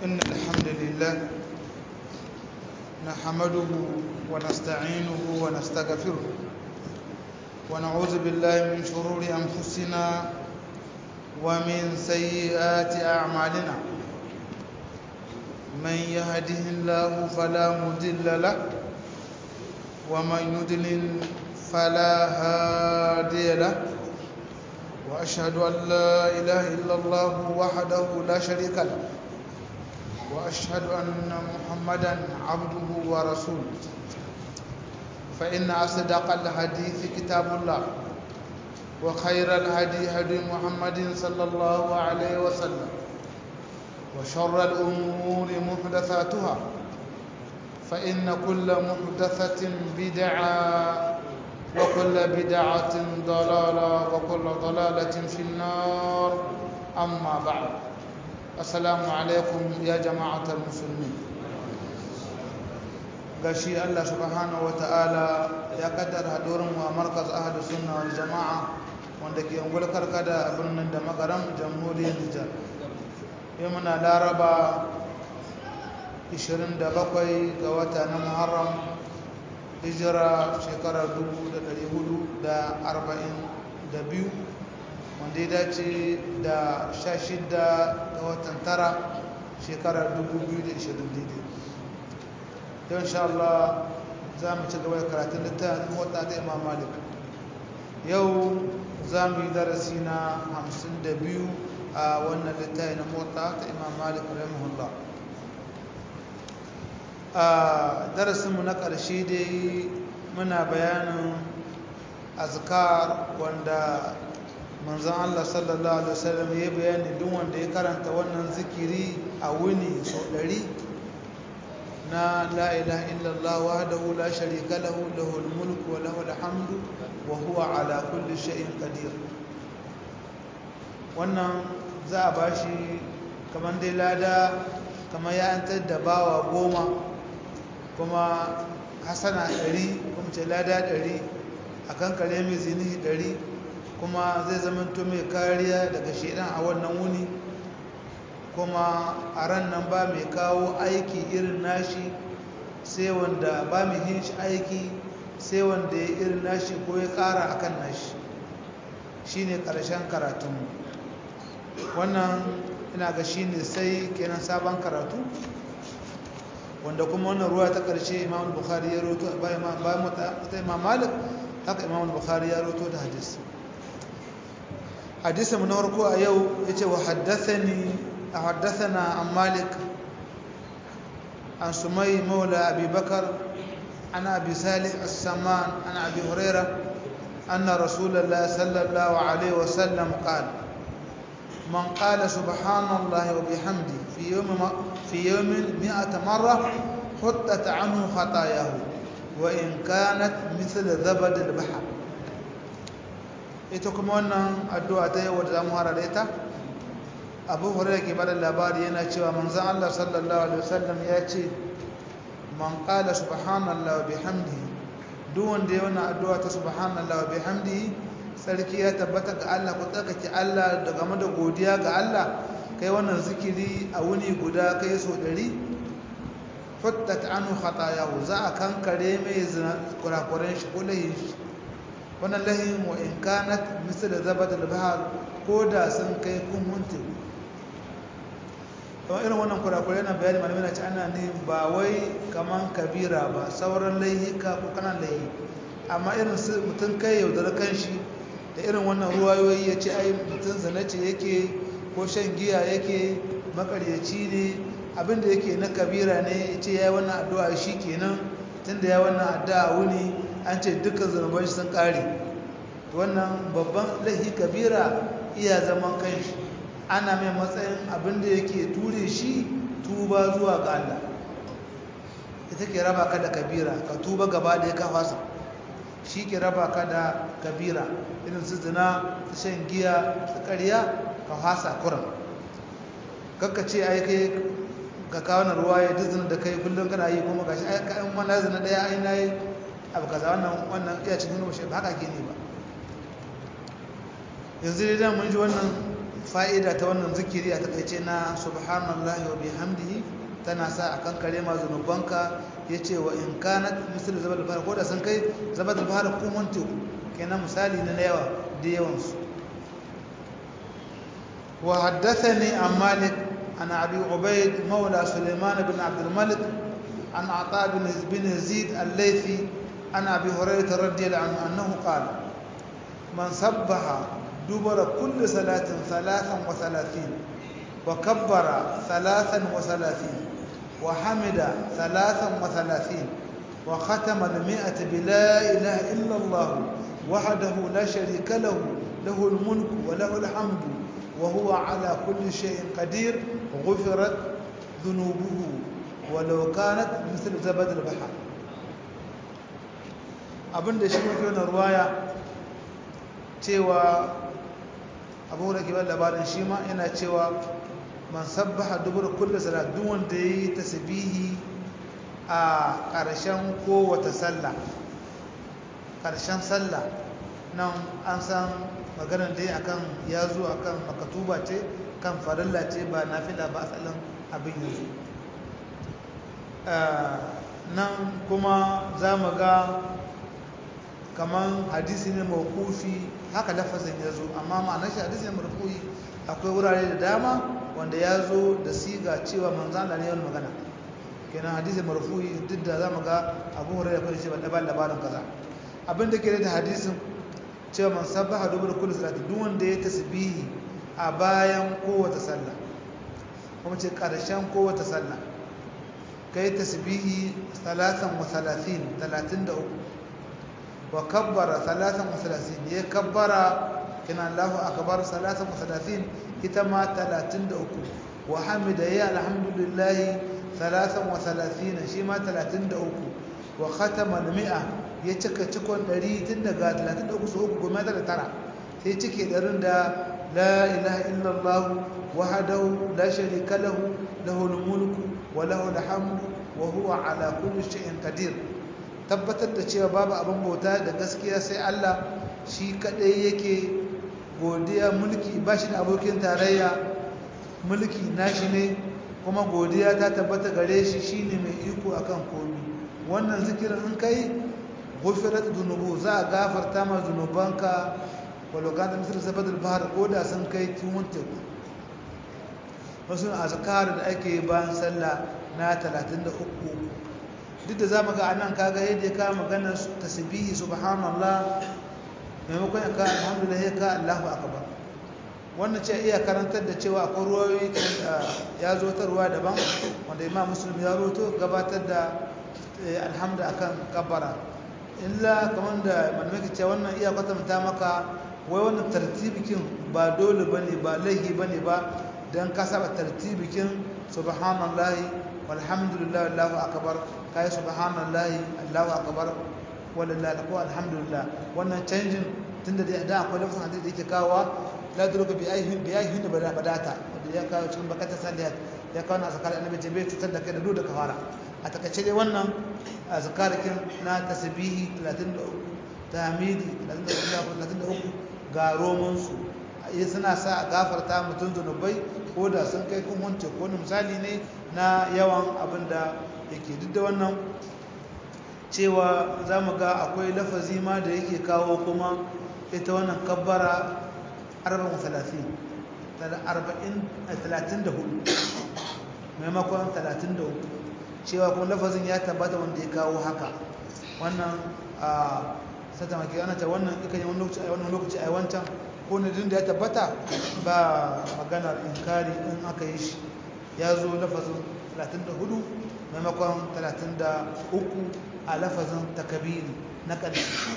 إن الحمد لله نحمده ونستعينه ونستغفره ونعوذ بالله من شرور أنفسنا ومن سيئات أعمالنا من يهده الله فلا مضل له ومن يضلل فلا هادي له وأشهد أن لا إله إلا الله وحده لا شريك له وأشهد أن محمدا عبده ورسوله فإن أصدق الحديث كتاب الله وخير الهدي هدي محمد صلى الله عليه وسلم وشر الأمور محدثاتها فإن كل محدثة بدعة وكل بدعة ضلالة وكل ضلالة في النار أما بعد السلام عليكم يا جماعة المسلمين gashi Allah subhanahu ta'ala ya kaddara hadurin mu a markaz ahlu sunna wal jama'a wanda ke ungul karkada a birnin da magaram jamhuriyar Nijar yau muna laraba 27 ga wata na Muharram hijira shekarar 442 wanda ya dace da 16 ga watan tara shekarar 2020 daidai yau insha Allah za mu ci gaba da karatun littafin mota ta imam malik yau za mu yi darasi na 52 a wannan littafin na mota ta imam malik rahimahullah a darasinmu na ƙarshe dai muna bayanin azkar wanda manzan Allah sallallahu Alaihi wasallam ya bayani duk wanda ya karanta wannan zikiri a wuni sau ɗari na la ilaha illallah wahdahu la sharika lahu lahul mulku wa lahul hamdu wa huwa ala kulli shay'in qadir wannan za a bashi kamar dai lada kamar ya antar da bawa goma kuma hasana ɗari kuma ce lada ɗari a kan kare mai zini ɗari kuma zai zama mai kariya daga shaidan a wannan wuni kuma a ran nan ba mai kawo aiki irin nashi sai wanda ba mai yin shi aiki sai wanda ya irin nashi ko ya ƙara a kan nashi shi ne ƙarshen karatunmu wannan ina ga shi ne sai kenan sabon karatu wanda kuma wannan ruwa ta ƙarshe imam bukhari ya roto bayan ta imam malik haka imam bukhari ya roto da hadis hadisa mu na farko a yau ya ce wa haddathani حدثنا عن مالك عن سمي مولى أبي بكر عن أبي صالح السمان عن أبي هريرة أن رسول الله صلى الله عليه وسلم قال من قال سبحان الله وبحمده في يوم في يوم مئة مرة حطت عنه خطاياه وإن كانت مثل زبد البحر ita kuma wannan addu'a ta yau da zamu hara da ita abu hurairah ke bada labari yana cewa manzon Allah sallallahu alaihi wasallam ya ce man qala subhanallahi wa bihamdihi duk wanda ya wannan addu'a ta subhanallahi wa bihamdihi sarki ya tabbata ga Allah ku tsakake Allah da game da godiya ga Allah kai wannan zikiri a wuni guda kai so 100 futtat anhu khatayahu za a kankare mai kurakuren shi ko lahin shi wannan lahin wa in kanat misal zabad al-bahr ko da sun kai kun munte kuma irin wannan kurakurai yana bayani malamai na ci ana ne ba wai kaman kabira ba sauran laihika ko kanan laihi amma irin su mutum kai yaudar kanshi da irin wannan ruwayoyi ya ce ai mutum zanace yake ko shan giya yake makaryaci ne abinda yake na kabira ne ya ce ya yi wannan addu'a shi kenan tun da ya wannan addu'a wuni an ce dukkan zunuban shi sun kare wannan babban laihi kabira iya zaman kanshi ana mai matsayin abinda yake ture shi tuba zuwa ga Allah ita ke raba ka da kabira ka tuba gaba da ya kafasa shi ke raba ka da kabira irin su zina su shan giya su karya ka fasa kuran kakka ce ai kai ka kawo na ruwa ya duk da kai kullum kana yi kuma gashi ai ka in wannan zina daya ai nayi abu kaza wannan wannan iya cikin nuna shi ba haka ke ne ba yanzu dai mun ji wannan fa'ida ta wannan zikiri a takaice na subhanallahi wa bihamdihi tana sa a kan kare ma zunubanka ya ce wa in kanat misali zaba da fara ko da sun kai zaba da fara kumon teku kenan misali na yawa da yawansu wa haddasa ne a malik an abi ubaid maula suleiman bin abdulmalik an ata bin zid al-laifi an abi hurairah radiyallahu anhu annahu qala man sabbaha dubara kulli salatin thalathan wa thalathin wa kabbara thalathan wa thalathin وحمد ثلاثا وثلاثين وختم المئة بلا إله إلا الله وحده لا شريك له له الملك وله الحمد وهو على كل شيء قدير غفرت ذنوبه ولو كانت مثل زبد البحر abin da shi mafi wani ruwaya cewa abu da ke ban labarin shi ma yana cewa man sabbaha dubur kullu salat duk wanda yayi tasbihi a ƙarshen kowace sallah ƙarshen sallah nan an san maganar dai akan ya zo akan makatuba ce kan farilla ce ba nafila ba asalin abin yanzu nan kuma za mu ga kaman hadisi ne mawkufi haka lafazin ya zo amma ma'anar shi hadisi ne marfu'i akwai wurare da dama wanda ya zo da siga cewa manzan da ne yawan magana kenan hadisi marfu'i duk da za mu ga abu hurairu fara ce ba ɗaba labarin kaza abin da ke da hadisin cewa man sabbaha dubur kullu salati duk wanda ya tasbihi a bayan kowace sallah kuma ce karshen kowace sallah kai tasbihi salatan wa salatin 33 wa kabbara salatan wa salatin ya kabbara kina Allahu akbar salatan wa salatin ita ma 33 wa hamida ya alhamdulillah salatan wa salatin shi ma 33 wa khatama al-mi'a ya cika cikon 100 tun daga 33 su uku goma da tara sai cike ɗarin da la ilaha illallah wahdahu la sharika lahu lahul mulku wa lahul hamdu wa huwa ala kulli shay'in qadir tabbatar da cewa babu abin bauta da gaskiya sai Allah shi kadai yake godiya mulki ba shi da abokin tarayya mulki nashi ne kuma godiya ta tabbata gare shi shine mai iko akan komai wannan zikirin in kai gufirat zunubu za a gafarta ma zunubanka walokan da misali zabadar bahar ko da sun kai tuwon teku wasu azkar da ake bayan sallah na 33 duk da za mu ga anan kaga yadda ya kawo maganar tasbihi subhanallah maimakon ya ka alhamdulillah ya ka allahu akbar wannan ce iya karantar da cewa akwai ruwayoyi ya zo ta ruwa daban wanda imam muslim ya roto gabatar da alhamdu akan kabbara illa kamar da malamai ce wannan iya kwatanta maka wai wannan tartibikin ba dole bane ba laihi bane ba dan ka saba tartibikin subhanallahi walhamdulillah allahu akbar kai subhanallahi allahu akbar wallahi ko alhamdulillah wannan canjin tunda da akwai lafazin hadisi da yake kawo la duruka bi ayhin bi ayhin bada badata wanda ya kawo cikin bakata saliyat ya kawo na zakar annabi ce bai cutar da kai da duk da kafara a takaice dai wannan zakarikin na tasbihi 33 tahmidi 33 ga roman su yi suna sa a gafarta mutum zunubai ko da sun kai kun hunce ko misali ne na yawan abin da yake duk da wannan cewa za mu ga akwai lafazi ma da yake kawo kuma ita wannan kabbara 34 maimakon 33 cewa kuma lafazin ya tabbata wanda ya kawo haka wannan a sata maki ana ta wannan ikan yi wani lokaci a wancan ko na da ya tabbata ba maganar inkari in aka yi shi ya zo lafazin 34 maimakon 33 a lafazin takabiri na ƙarshe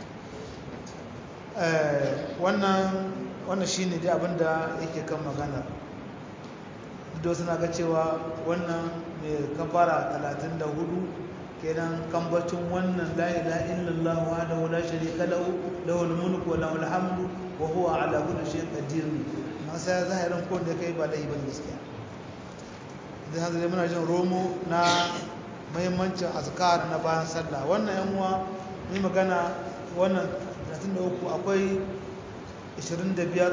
wannan wannan shi ne dai abinda yake kan magana duk suna ga cewa wannan mai kafara 34 kenan kambacin wannan la ilaha illallah wahdahu la sharika lahu lahul mulku wa lahul hamdu wa huwa ala kulli shay'in qadir masa zahirin ko da kai ba da ibn gaskiya idan haka dai muna jin romo na muhimmancin azkar na bayan sallah wannan yan uwa mai magana wannan 33 akwai 25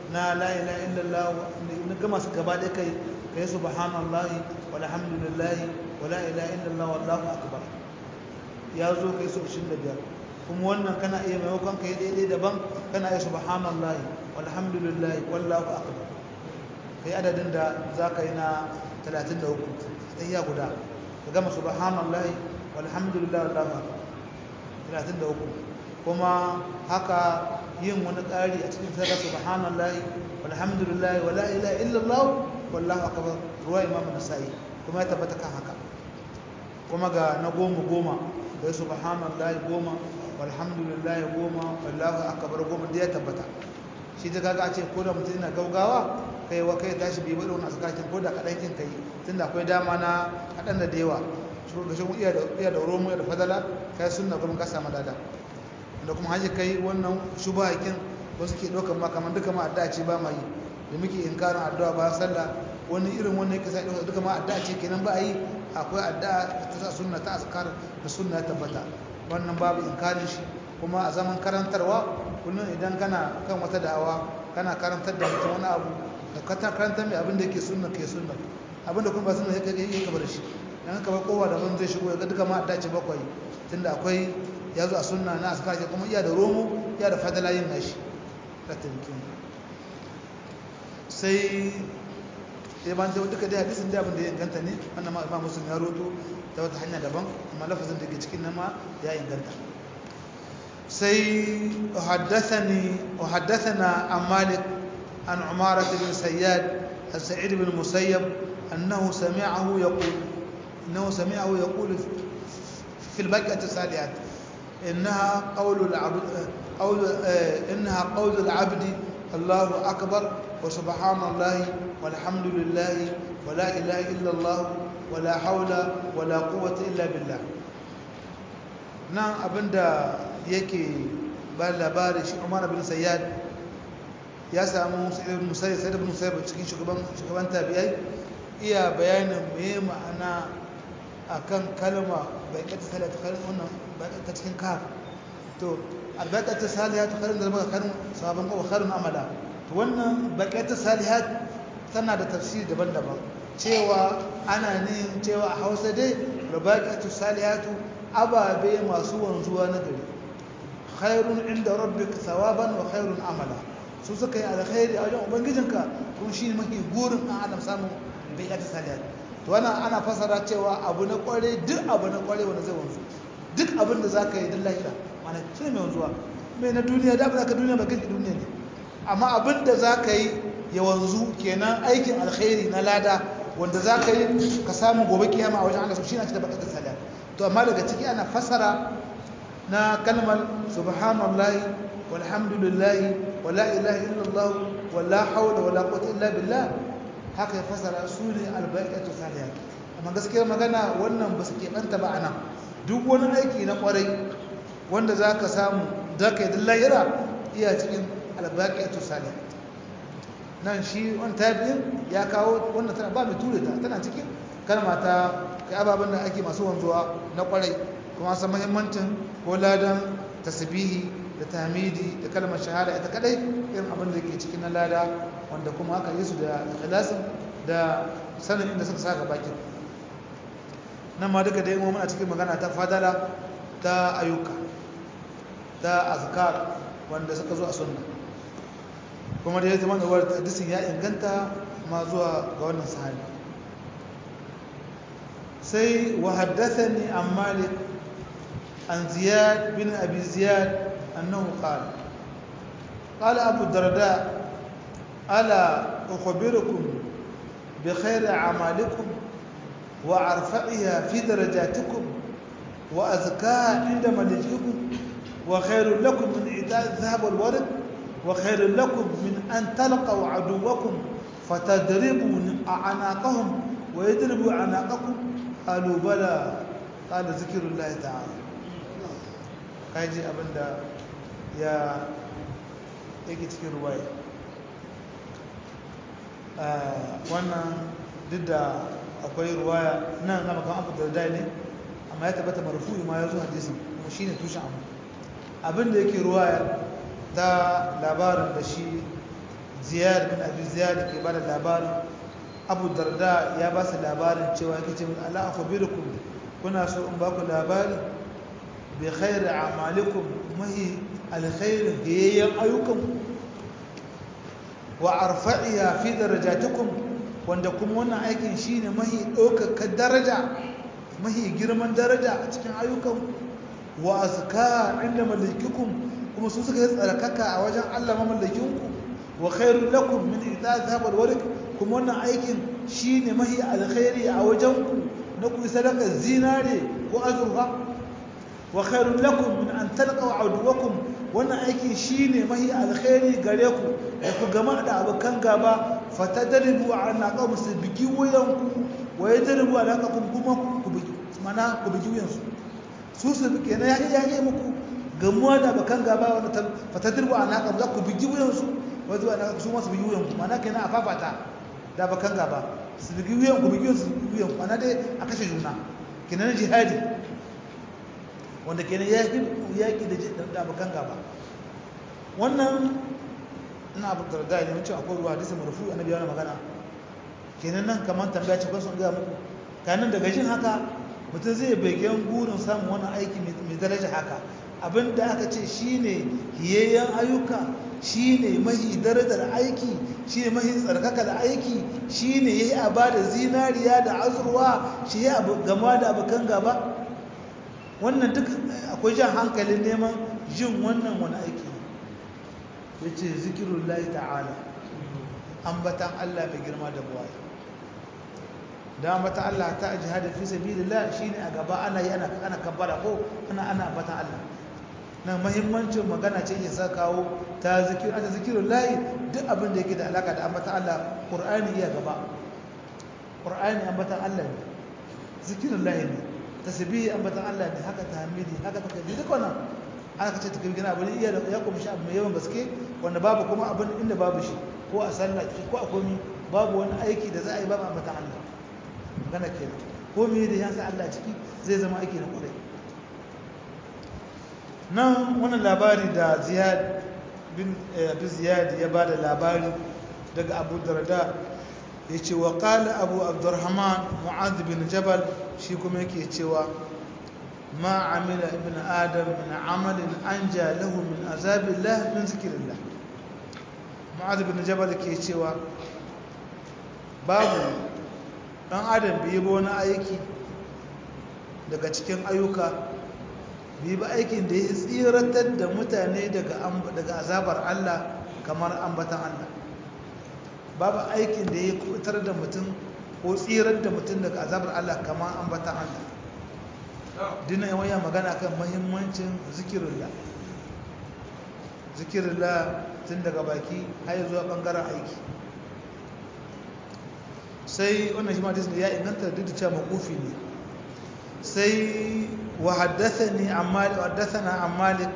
na la ilaha illallah na gama su gaba da kai kai subhanallahi walhamdulillahi wala ilaha illallah wallahu akbar ya zo kai so 25 kuma wannan kana iya maimakon kai daidai daban kana iya subhanallahi walhamdulillahi wallahu akbar kai adadin da za ka yi na 33 sai ya guda ka gama subhanallahi walhamdulillahi wallahu akbar 33 kuma haka yin wani ƙari a cikin sadaka subhanallahi walhamdulillahi wala ilaha illallah wallahu akbar ruwa imamu nasa'i kuma ya tabbata kan haka kuma ga na goma goma da subhanallahi goma walhamdulillahi goma wallahu akbar goma da ya tabbata shi da kaga a ce ko da mutum yana gaugawa kai wa kai tashi bai bada wani asakakin ko da kaɗan kin kai tunda akwai dama na kaɗan da yawa shi ga shi iya da iya da romo iya da fadala kai sunna kuma ka samu dada da kuma haji kai wannan shubahakin wasu ke ɗaukar ma kamar duka ma addu'a ce ba ma yi da muke inkarin addu'a ba sallah wani irin wannan yake sai duka ma addu'a ce kenan ba a yi akwai addu'a ta sunna ta azkar da sunna ya tabbata wannan babu inkarin shi kuma a zaman karantarwa kullum idan kana kan wata da'awa kana karantar da mutum wani abu da ka karantar mai abin da yake sunna ke sunna abin da kuma ba sunna yake yi kabar shi dan ka bar kowa da ban zai shigo ya ga duka ma addu'a ce bakwai tunda akwai ya zo a sunna na azkar ce kuma iya da romo iya da fadala yin nashi da tankin sai ya ban da duka dai hadisin da abin da ya inganta ne wannan ma imam muslim ya roto ta wata hanya daban amma lafazin da ke cikin nan ma ya inganta sai haddathani wa haddathana an malik an umara bin sayyad an sa'id bin musayyab annahu sami'ahu yaqul annahu sami'ahu yaqul في البقعة الصالحات إنها قول العبد قول إنها قول العبد الله أكبر وسبحان الله والحمد لله ولا إله إلا الله ولا حول ولا قوة إلا بالله نعم أبدا يكي بل labari shi Umar bin Sayyad ya samu Sa'id bin Musayyib Sa'id bin Musayyib cikin shugaban shugaban tabi'ai iya bayanin me ma'ana akan kalma baikatu salatu karin wannan baikatu cikin kaf to albaikatu salihatu karin da baka karin sabon ko karin amala to wannan baikatu salihat tana da tafsiri daban-daban cewa ana ne cewa a Hausa dai baikatu salihatu ababe masu wanzuwa na gari khairun inda rabbika thawaban wa khairun amala su suka yi alkhairi a wajen ubangijinka kuma shi ne mafi gurin ɗan adam samun baikatu salihat to wannan ana fasara cewa abu na kware duk abu na kware wanda zai wanzu duk abin da zaka yi din lahira mana shi mai wanzuwa mai na duniya da ba ka duniya ba kanki duniya ne amma abin da zaka yi ya wanzu kenan aikin alkhairi na lada wanda zaka yi ka samu gobe kiyama a wajen Allah shi ne cikin bakatar salat to amma daga ciki ana fasara na kalmar subhanallahi walhamdulillahi wala ilaha illallah wala hawla wala quwwata illa billah haka ya fasara su ne albaikatu salihat amma gaskiyar magana wannan ba su keɓanta ba a nan duk wani aiki na ƙwarai wanda za ka samu za ka yi dillayira iya cikin albaikatu salihat nan shi wani tabi'in ya kawo wannan tana ba mai ture ta tana cikin kalma ta kai ababen da ake masu wanzuwa na ƙwarai kuma san muhimmancin ko ladan tasbihi da tamidi da kalmar shahada ita kadai irin abin da ke cikin na lada wanda kuma aka yi su da ikhlasin da sanin inda suka saka baki nan ma duka dai muna cikin magana ta fadala ta ayyuka ta azkar wanda suka zo a sunna kuma da ya zama da wadda hadisin ya inganta ma zuwa ga wannan sahabi sai wa haddathani an malik an ziyad bin abi ziyad أنه قال قال أبو الدرداء ألا أخبركم بخير أعمالكم وأرفعها في درجاتكم وأزكاها عند ملجئكم وخير لكم من إيتاء الذهب والورد وخير لكم من أن تلقوا عدوكم فتضربوا أعناقهم ويضربوا أعناقكم قالوا بلى قال ذكر الله تعالى kaji abinda ya yake cikin ruwaya wannan duk da akwai ruwaya nan na makan abu da ne amma ya tabbata marfu'i ma ya zo hadisin kuma shi ne tushen abu abinda yake ruwaya ta labarin da shi ziyar bin abi ziyar ke ba da labarin abu darda ya ba su labarin cewa yake ce ala akhbirukum kuna so in ba ku labari bi khairi a'malikum mahi alkhairin gayayyan ayyukan wa arfa'iha fi darajatikum wanda kuma wannan aikin shine mahi ɗaukaka daraja mahi girman daraja a cikin ayyukan wa azka inda malikikum kuma su suka yi tsarkaka a wajen Allah mamallakinku wa khairul lakum min ita zahabal warik kuma wannan aikin shine mahi alkhairi a wajenku na ku sadaka zinare ko azurfa wa khairul lakum min an talqaw aduwakum wannan aikin shine mahi alkhairi gare ku da ku gama da abokan gaba fatadribu ala qawm su bigi wayanku wa yadribu ala qawm kuma ku bigi mana ku bigi wayansu su su bigi na ya ya muku gamuwa da abokan gaba wanda fatadribu ala qawm za ku bigi wayansu wa zuwa na su masu bigi wayanku mana kenan a fafata da abokan gaba su bigi wayanku bigi wayansu wayanku mana dai a kashe juna kenan jihadi wanda kenan yaƙi yaƙi da abokan gaba wannan ina abu da da ne cewa akwai ruwa hadisi marfu annabi yana magana kenan nan kamar tambaya ce kwasan ga muku kanin daga jin haka mutum zai begen gurin samun wani aiki mai daraja haka abin da aka ce shine hiyayyen ayyuka shine mahi darajar aiki shine mahi tsarkaka da aiki shine yayi a bada zinariya da azurwa shi ya gama da abokan gaba wannan duk akwai jan hankalin neman jin wannan wani aiki ya ce zikirun layi ta'ala ambatan Allah mai girma da buwaye da ambatan Allah ta a jihadi fi sabilillah shine a gaba ana yi ana kabbara ko ana ana ambatan Allah nan mahimmancin magana ce ya sa kawo ta zikir ata zikirun layi duk abin da yake da alaka da ambatan Allah qur'ani iya gaba qur'ani ambatan Allah ne zikirun layi ne tasbihi ambatan Allah ne haka tahmidi haka takbir duk wannan aka ce takbir gina abin iya ya kuma shi abu mai yawan gaske wanda babu kuma abin inda babu shi ko a sallah ko a komi babu wani aiki da za a yi babu ambatan Allah magana kenan ko me da ya sa Allah ciki zai zama aiki na kwarai nan wannan labari da Ziyad bin Abi Ziyad ya bada labari daga Abu Darda yace wa qala Abu Abdurrahman Mu'adh bin Jabal shi kuma yake cewa ma amila ibn adam min amalin anja lahu min azabillah min zikrillah mu'adh bin jabal ke cewa babu dan adam bai ba wani aiki daga cikin ayyuka bai ba aikin da ya tsiratar da mutane daga daga azabar Allah kamar ambatan Allah babu aikin da ya kutar da mutum ko tsirar da mutum daga azabar Allah kamar ambatan Allah dina yawan ya magana kan mahimmancin zikirullah zikirullah tun daga baki har zuwa bangaren aiki sai wannan shi ma disney ya inganta duk da cewa makufi ne sai wa haddathani an malik wa haddathana an malik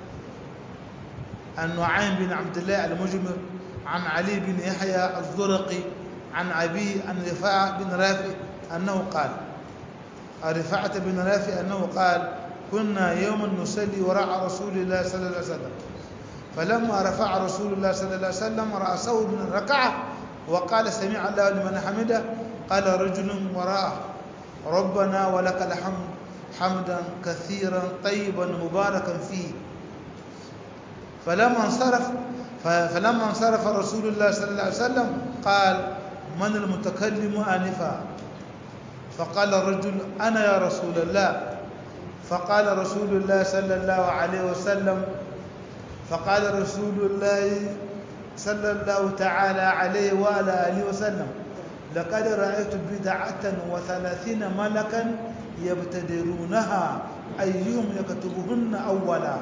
an nu'aym bin abdullah al-mujmir an ali bin yahya az-zurqi عن أبي عن رفاعة بن رافع أنه قال رفاعة بن رافع أنه قال كنا يوما نصلي وراء رسول الله صلى الله عليه وسلم فلما رفع رسول الله صلى الله عليه وسلم رأسه من الركعة وقال سمع الله لمن حمده قال رجل وراءه ربنا ولك الحمد حمدا كثيرا طيبا مباركا فيه فلما انصرف فلما انصرف رسول الله صلى الله عليه وسلم قال من المتكلم آنفا فقال الرجل أنا يا رسول الله فقال رسول الله صلى الله عليه وسلم فقال رسول الله صلى الله تعالى عليه وعلى آله وسلم لقد رأيت بدعة وثلاثين ملكا يبتدرونها أيهم يكتبهن أولا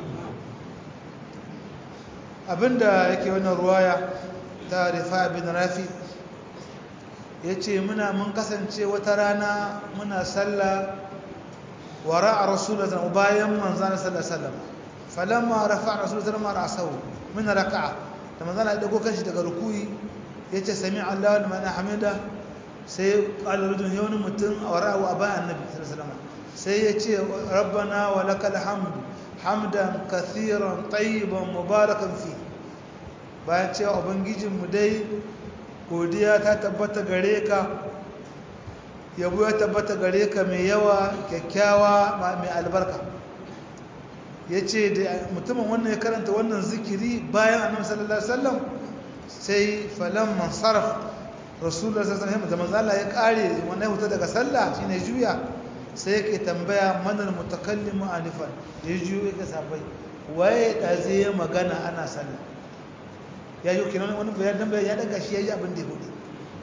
abinda yake wannan ruwaya ta rifa bin rafi ya ce muna mun kasance wata rana muna sallah wara a rasulullah bayan manzana sallallahu falamma rafa rasulullah ma ra'sahu min raka'a da manzana ya dago kanshi daga rukuyi yace sami Allah liman hamida sai qala rajul yawni mutum wara wa aba annabi sallallahu alaihi sai yace rabbana wa lakal hamd hamdan kathiran tayyiban mubarakan fi bayan cewa ubangijinmu dai godiya ta tabbata gare ka yabo ya tabbata gare ka mai yawa kyakkyawa mai albarka ya ce da mutumin wannan ya karanta wannan zikiri bayan annabi sallallahu alaihi wasallam sai falan man sarf rasulullah sallallahu alaihi wasallam da manzo ya kare wannan huta daga sallah shine juya sai yake tambaya manar mutakallimu anifan da ya juyo yake sabai waye da zai magana ana sallah ya yi kinan wani bayan dan ya daga shi yayi abin da ya hudu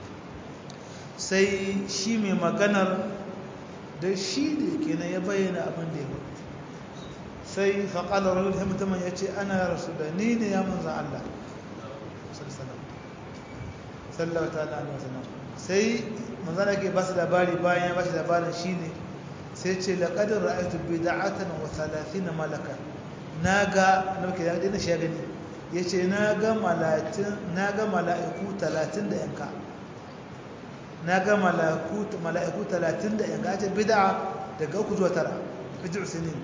sai shi mai maganar da shi da kenan ya bayyana abin da ya hudu sai faƙalar rajul sai mutumin ya ce ana ya rasu da ni ne ya manza Allah sallallahu ta'ala alaihi wasallam sai manzana ke ba su labari bayan ya ba shi labarin shi ne sai ce laƙadar ra'aitu bida'atan wa talatin malaka na ga na muke da ɗina shi gani ya ce na ga mala'iku talatin da yanka na ga mala'iku talatin da yanka ce bida'a daga uku zuwa tara bid'u sinin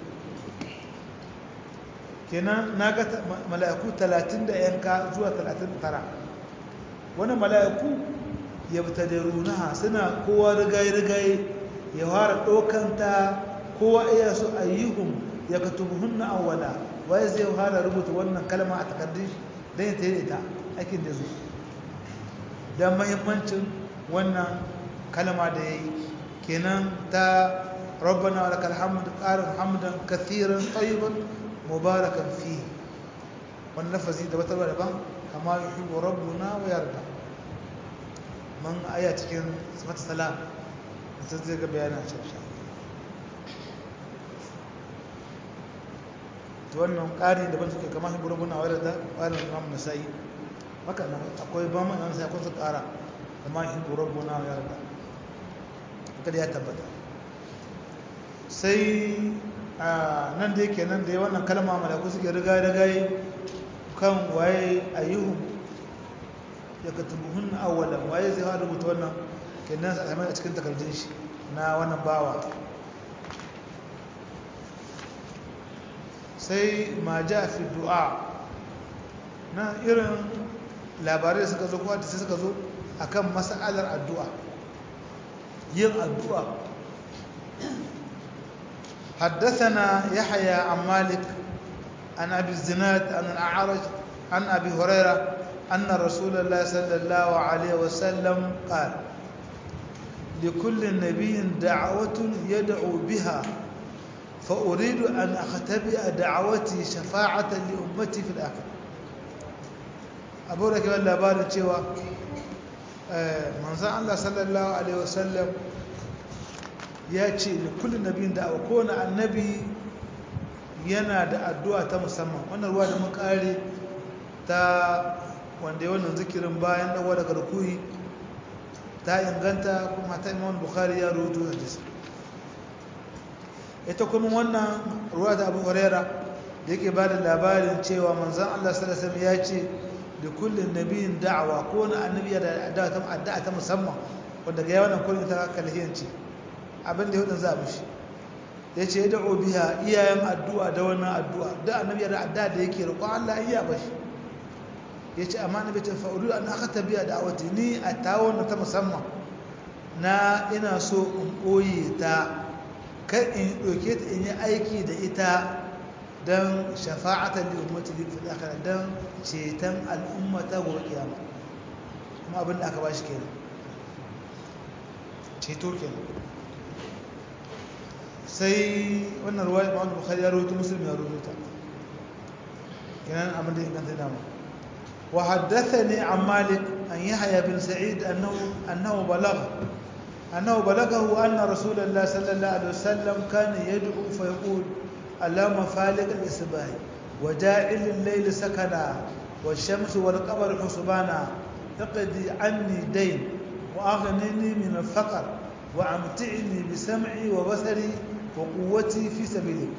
kenan na ga mala'iku talatin da yanka zuwa talatin da tara wani mala'iku ya fita da runaha suna kowa rigaye-rigaye ya fara ɗaukanta kowa iya su ayyuhun ya ka tubuhunna awwala waye zai fara rubuta wannan kalma a takardun shi don ya tare ta aikin da zo don mahimmancin wannan kalma da ya yi kenan ta rabbana wa lakal hamd qarin hamdan kathiran tayyiban mubarakan fi wannan lafazi da wata daban kama yuhibbu rabbuna wa yarda man aya cikin sifat salam mutum zai ga bayanin shafsha to wannan ƙari daban suke kama shi burabuna wa da ƙarin imam nasa'i haka nan akwai ba mu nan sai akwai su ƙara kama shi burabuna wa yarda haka da ya tabbata sai nan da yake nan da ya wannan kalma malaku suke riga riga kan waye ayyuhum ya katubuhun awwalan waye zai fara rubuta wannan kenan sa a cikin takardun shi na wannan bawa sai ma ja fi du'a na irin labarai da suka zo kuwa da sai suka zo akan mas'alar addu'a yin addu'a حدثنا يحيى عن مالك عن أبي الزناد عن الأعرج عن أبي هريرة أن رسول الله صلى الله عليه وسلم قال لكل نبي دعوة يدعو بها فأريد أن أختبئ دعوتي شفاعة لأمتي في الآخرة أبو ركب الله بارد شوى من الله صلى الله عليه وسلم ya ce da kullum nabiyin da a kowane annabi yana da addu'a ta musamman wannan ruwa da makare ta wanda ya wannan zikirin bayan ɗawa daga rukuni ta inganta kuma ta imam bukhari ya rubutu da jisa ita kuma wannan ruwa da abu huraira da yake ba da labarin cewa manzan allah salasam ya ce da kullum nabiyin da'awa kowane annabi yana da addu'a ta musamman wanda ga yawan kullum ta kalhiyanci abinda ya hudun za mushi ya ce ya da'o biya iyayen addu'a da wannan addu'a da annabi da addu'a da yake roƙon Allah iya ba shi ya ce amma na bacin fa'udu an aka tabiya da awati ni a tawon ta musamman na ina so in ɓoye ta kan in ɗauke ta in yi aiki da ita don shafa'atar da ummatu da fi dakara don ceton al'ummata gobe kiyama kuma abin da aka ba shi kenan ceto kenan sai wannan ruwa ya ma'amma bukhari ya rubuta muslim ya rubuta kenan abin da inganta dama wa haddathani an malik an yahya bin sa'id annahu annahu balagha annahu balaghahu anna rasulullah sallallahu alaihi wasallam kana yad'u fa yaqul اللهم فالق الإصباح وجاعل الليل سكنا والشمس والقمر حسبانا اقضي عني دين وأغنني من الفقر وأمتعني بسمعي وبصري وقوتي في سبيلك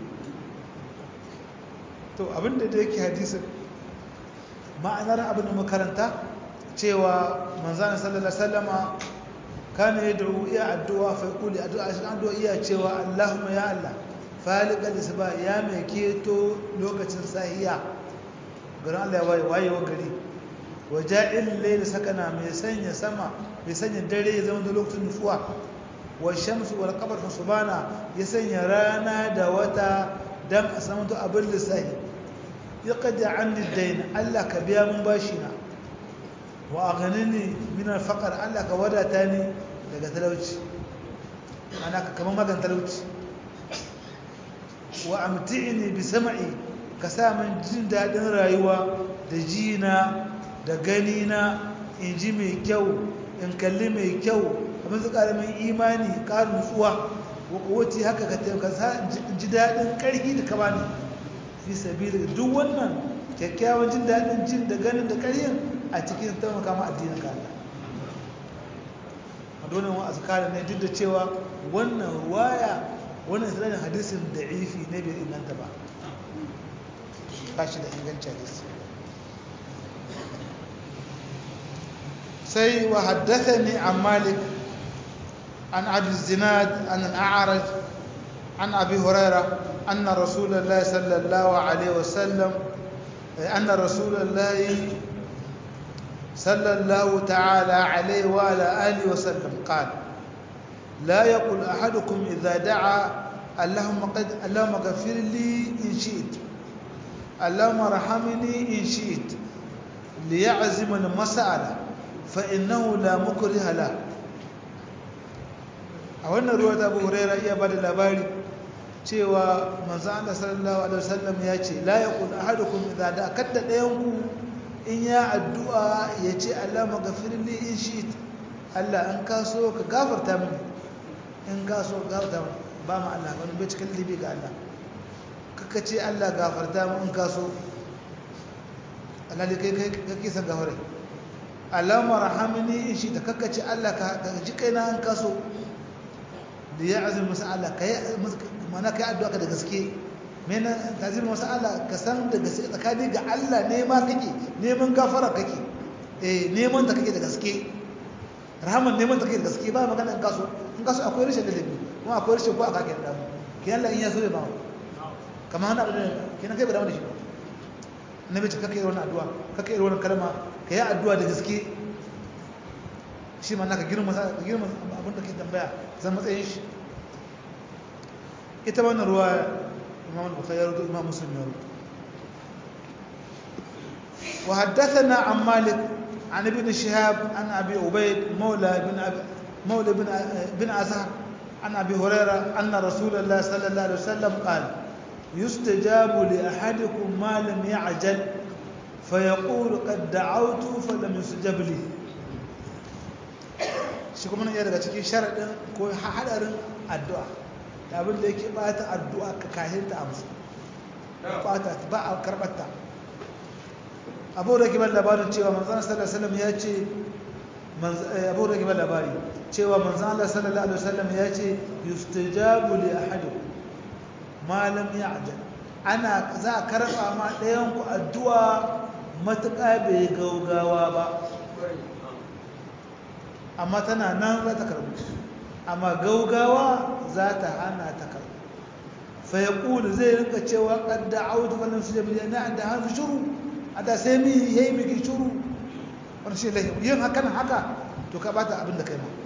to abinda da yake hadisin ma'anar abin da makaranta cewa manzana sallallahu alaihi wasallama kana yad'u iya addu'a fa yaqulu addu'a shi addu'a iya cewa Allahumma ya Allah faliqal isba ya mai keto lokacin sahiya garin Allah ya waye wayewa gari waja'il layl sakana mai sanya sama mai sanya dare ya zama da lokacin nufuwa wa shamsu wal qamar subhana ya sanya rana da wata dan a samu to abin lissahi ya qadi anni dayn Allah ka biya mun bashi na wa aghnini min al faqr Allah ka wadata ni daga talauci ana ka kaman magan talauci wa amti'ni bi sam'i ka sa min jin dadin rayuwa da jina da gani na in ji mai kyau in kalli mai kyau abin su karamin imani ƙarin nutsuwa wace haka ka taimaka in ji daɗin ƙarfi da kama ne fi sabi duk wannan kyakkyawan jin daɗin jin da ganin da ƙaryin a cikin taimaka ma addinin kala a donin wa azkara ne duk da cewa wannan ruwaya wannan isra'ilin hadisin da ifi ne bai inganta ba ba shi da inganci hadisi سي وحدثني عن مالك عن أبي الزناد عن الأعرج عن أبي هريرة أن رسول الله صلى الله عليه وسلم أن رسول الله صلى الله تعالى عليه وعلى آله وسلم قال لا يقول أحدكم إذا دعا اللهم قد اللهم اغفر لي إن شئت اللهم ارحمني إن شئت ليعزم المسألة فإنه لا مكره له a wannan ruwa ta abu huraira iya ba da labari cewa manzo Allah sallallahu alaihi wasallam ya ce la yaqul ahadukum idza da kadda dayanku in ya addu'a ya ce Allah maghfir li in shi'it Allah in ka so ka gafarta mini in ka so gafarta mini ba ma Allah wani bai cikin libi ga Allah kaka ce Allah gafarta mu in ka so Allah ne kai kai kake san gafare Allahumma rahamni in shi da kaka ce Allah ka ji kaina in ka so da ya azumi masa Allah ka yi mana ka yi addu'a ka da gaske mena tazir masa Allah ka san da gaske tsakani ga Allah nema kake neman gafara kake eh neman ta kake da gaske rahaman neman ta kake da gaske ba magana in kaso in kaso akwai rashin ladabi kuma akwai rashin ko aka kake da mu kin Allah in ya so ya ba kamar hana da kina kai ba da wani shi annabi ce kake irin addu'a kake irin wannan kalma ka yi addu'a da gaske shi ma naka girma girma abin da ke tambaya zan matsayin shi ita wannan ruwa imam al-bukhari ya rubuta imam muslim ya rubuta wa haddathana an malik an ibn shihab an abi ubayd mawla ibn mawla ibn ibn azhar an abi hurairah anna rasulullah sallallahu alaihi wasallam qala yustajabu li ahadikum ma lam ya'jal فيقول قد دعوت فلم يستجب لي shi kuma nan ya daga cikin sharaɗin ko haɗarin addu'a da abin da yake ɓata addu'a ka kahinta a musu ɓata ba a karɓarta abu da kibar labarin cewa manzan sallallahu ya ce abu da kibar labari cewa manzan Allah sallallahu alaihi wasallam ya ce yustajabu li ahadikum ma lam ya'jal ana za a karɓa ma ɗayan ku addu'a matuƙa bai gaugawa ba amma tana nan za ta karbu amma gaugawa za ta hana ta karbu fa ya ƙulu zai rinka cewa ƙadda audu wannan su jami'a na da hannu shuru a da sai mi ya yi miki shuru wani shi lahi yin hakan haka to ka bata abin da kai ma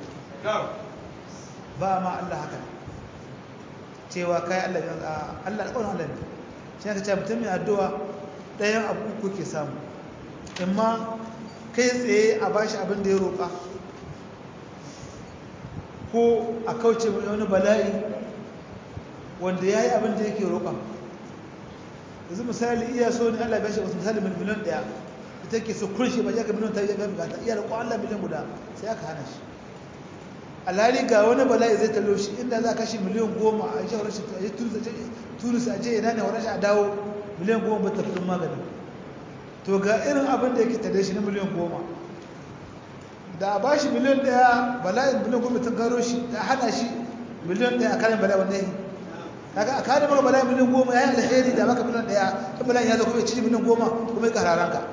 ba ma Allah haka cewa kai Allah Allah alƙawarin Allah ne shi ka ce mutum mai addu'a ɗayan abu uku ke samu amma kai tsaye a bashi abin da ya roƙa ko a kauce mai wani bala'i wanda ya yi abin da yake roƙa yanzu misali iya so ne allah bashi wasu misali miliyan ɗaya ita ke so kurshe ba ya ka miliyan ta yi ga bukata iya roƙon allah miliyan guda sai aka hana shi alhali ga wani bala'i zai talo shi inda za a kashe miliyan goma a shi rashin a tunis a je ina ne wani a dawo miliyan goma ba ta fi maganin to ga irin abin da yake tare shi na miliyan goma da a ba shi miliyan daya bala'in miliyan goma ta garo shi da hana shi miliyan daya a karin bala'i wanda yi kaga a karin maka bala'in miliyan goma ya yi alheri da maka miliyan daya ta bala'in ya zo kuma ya ci miliyan goma kuma ya kararan ka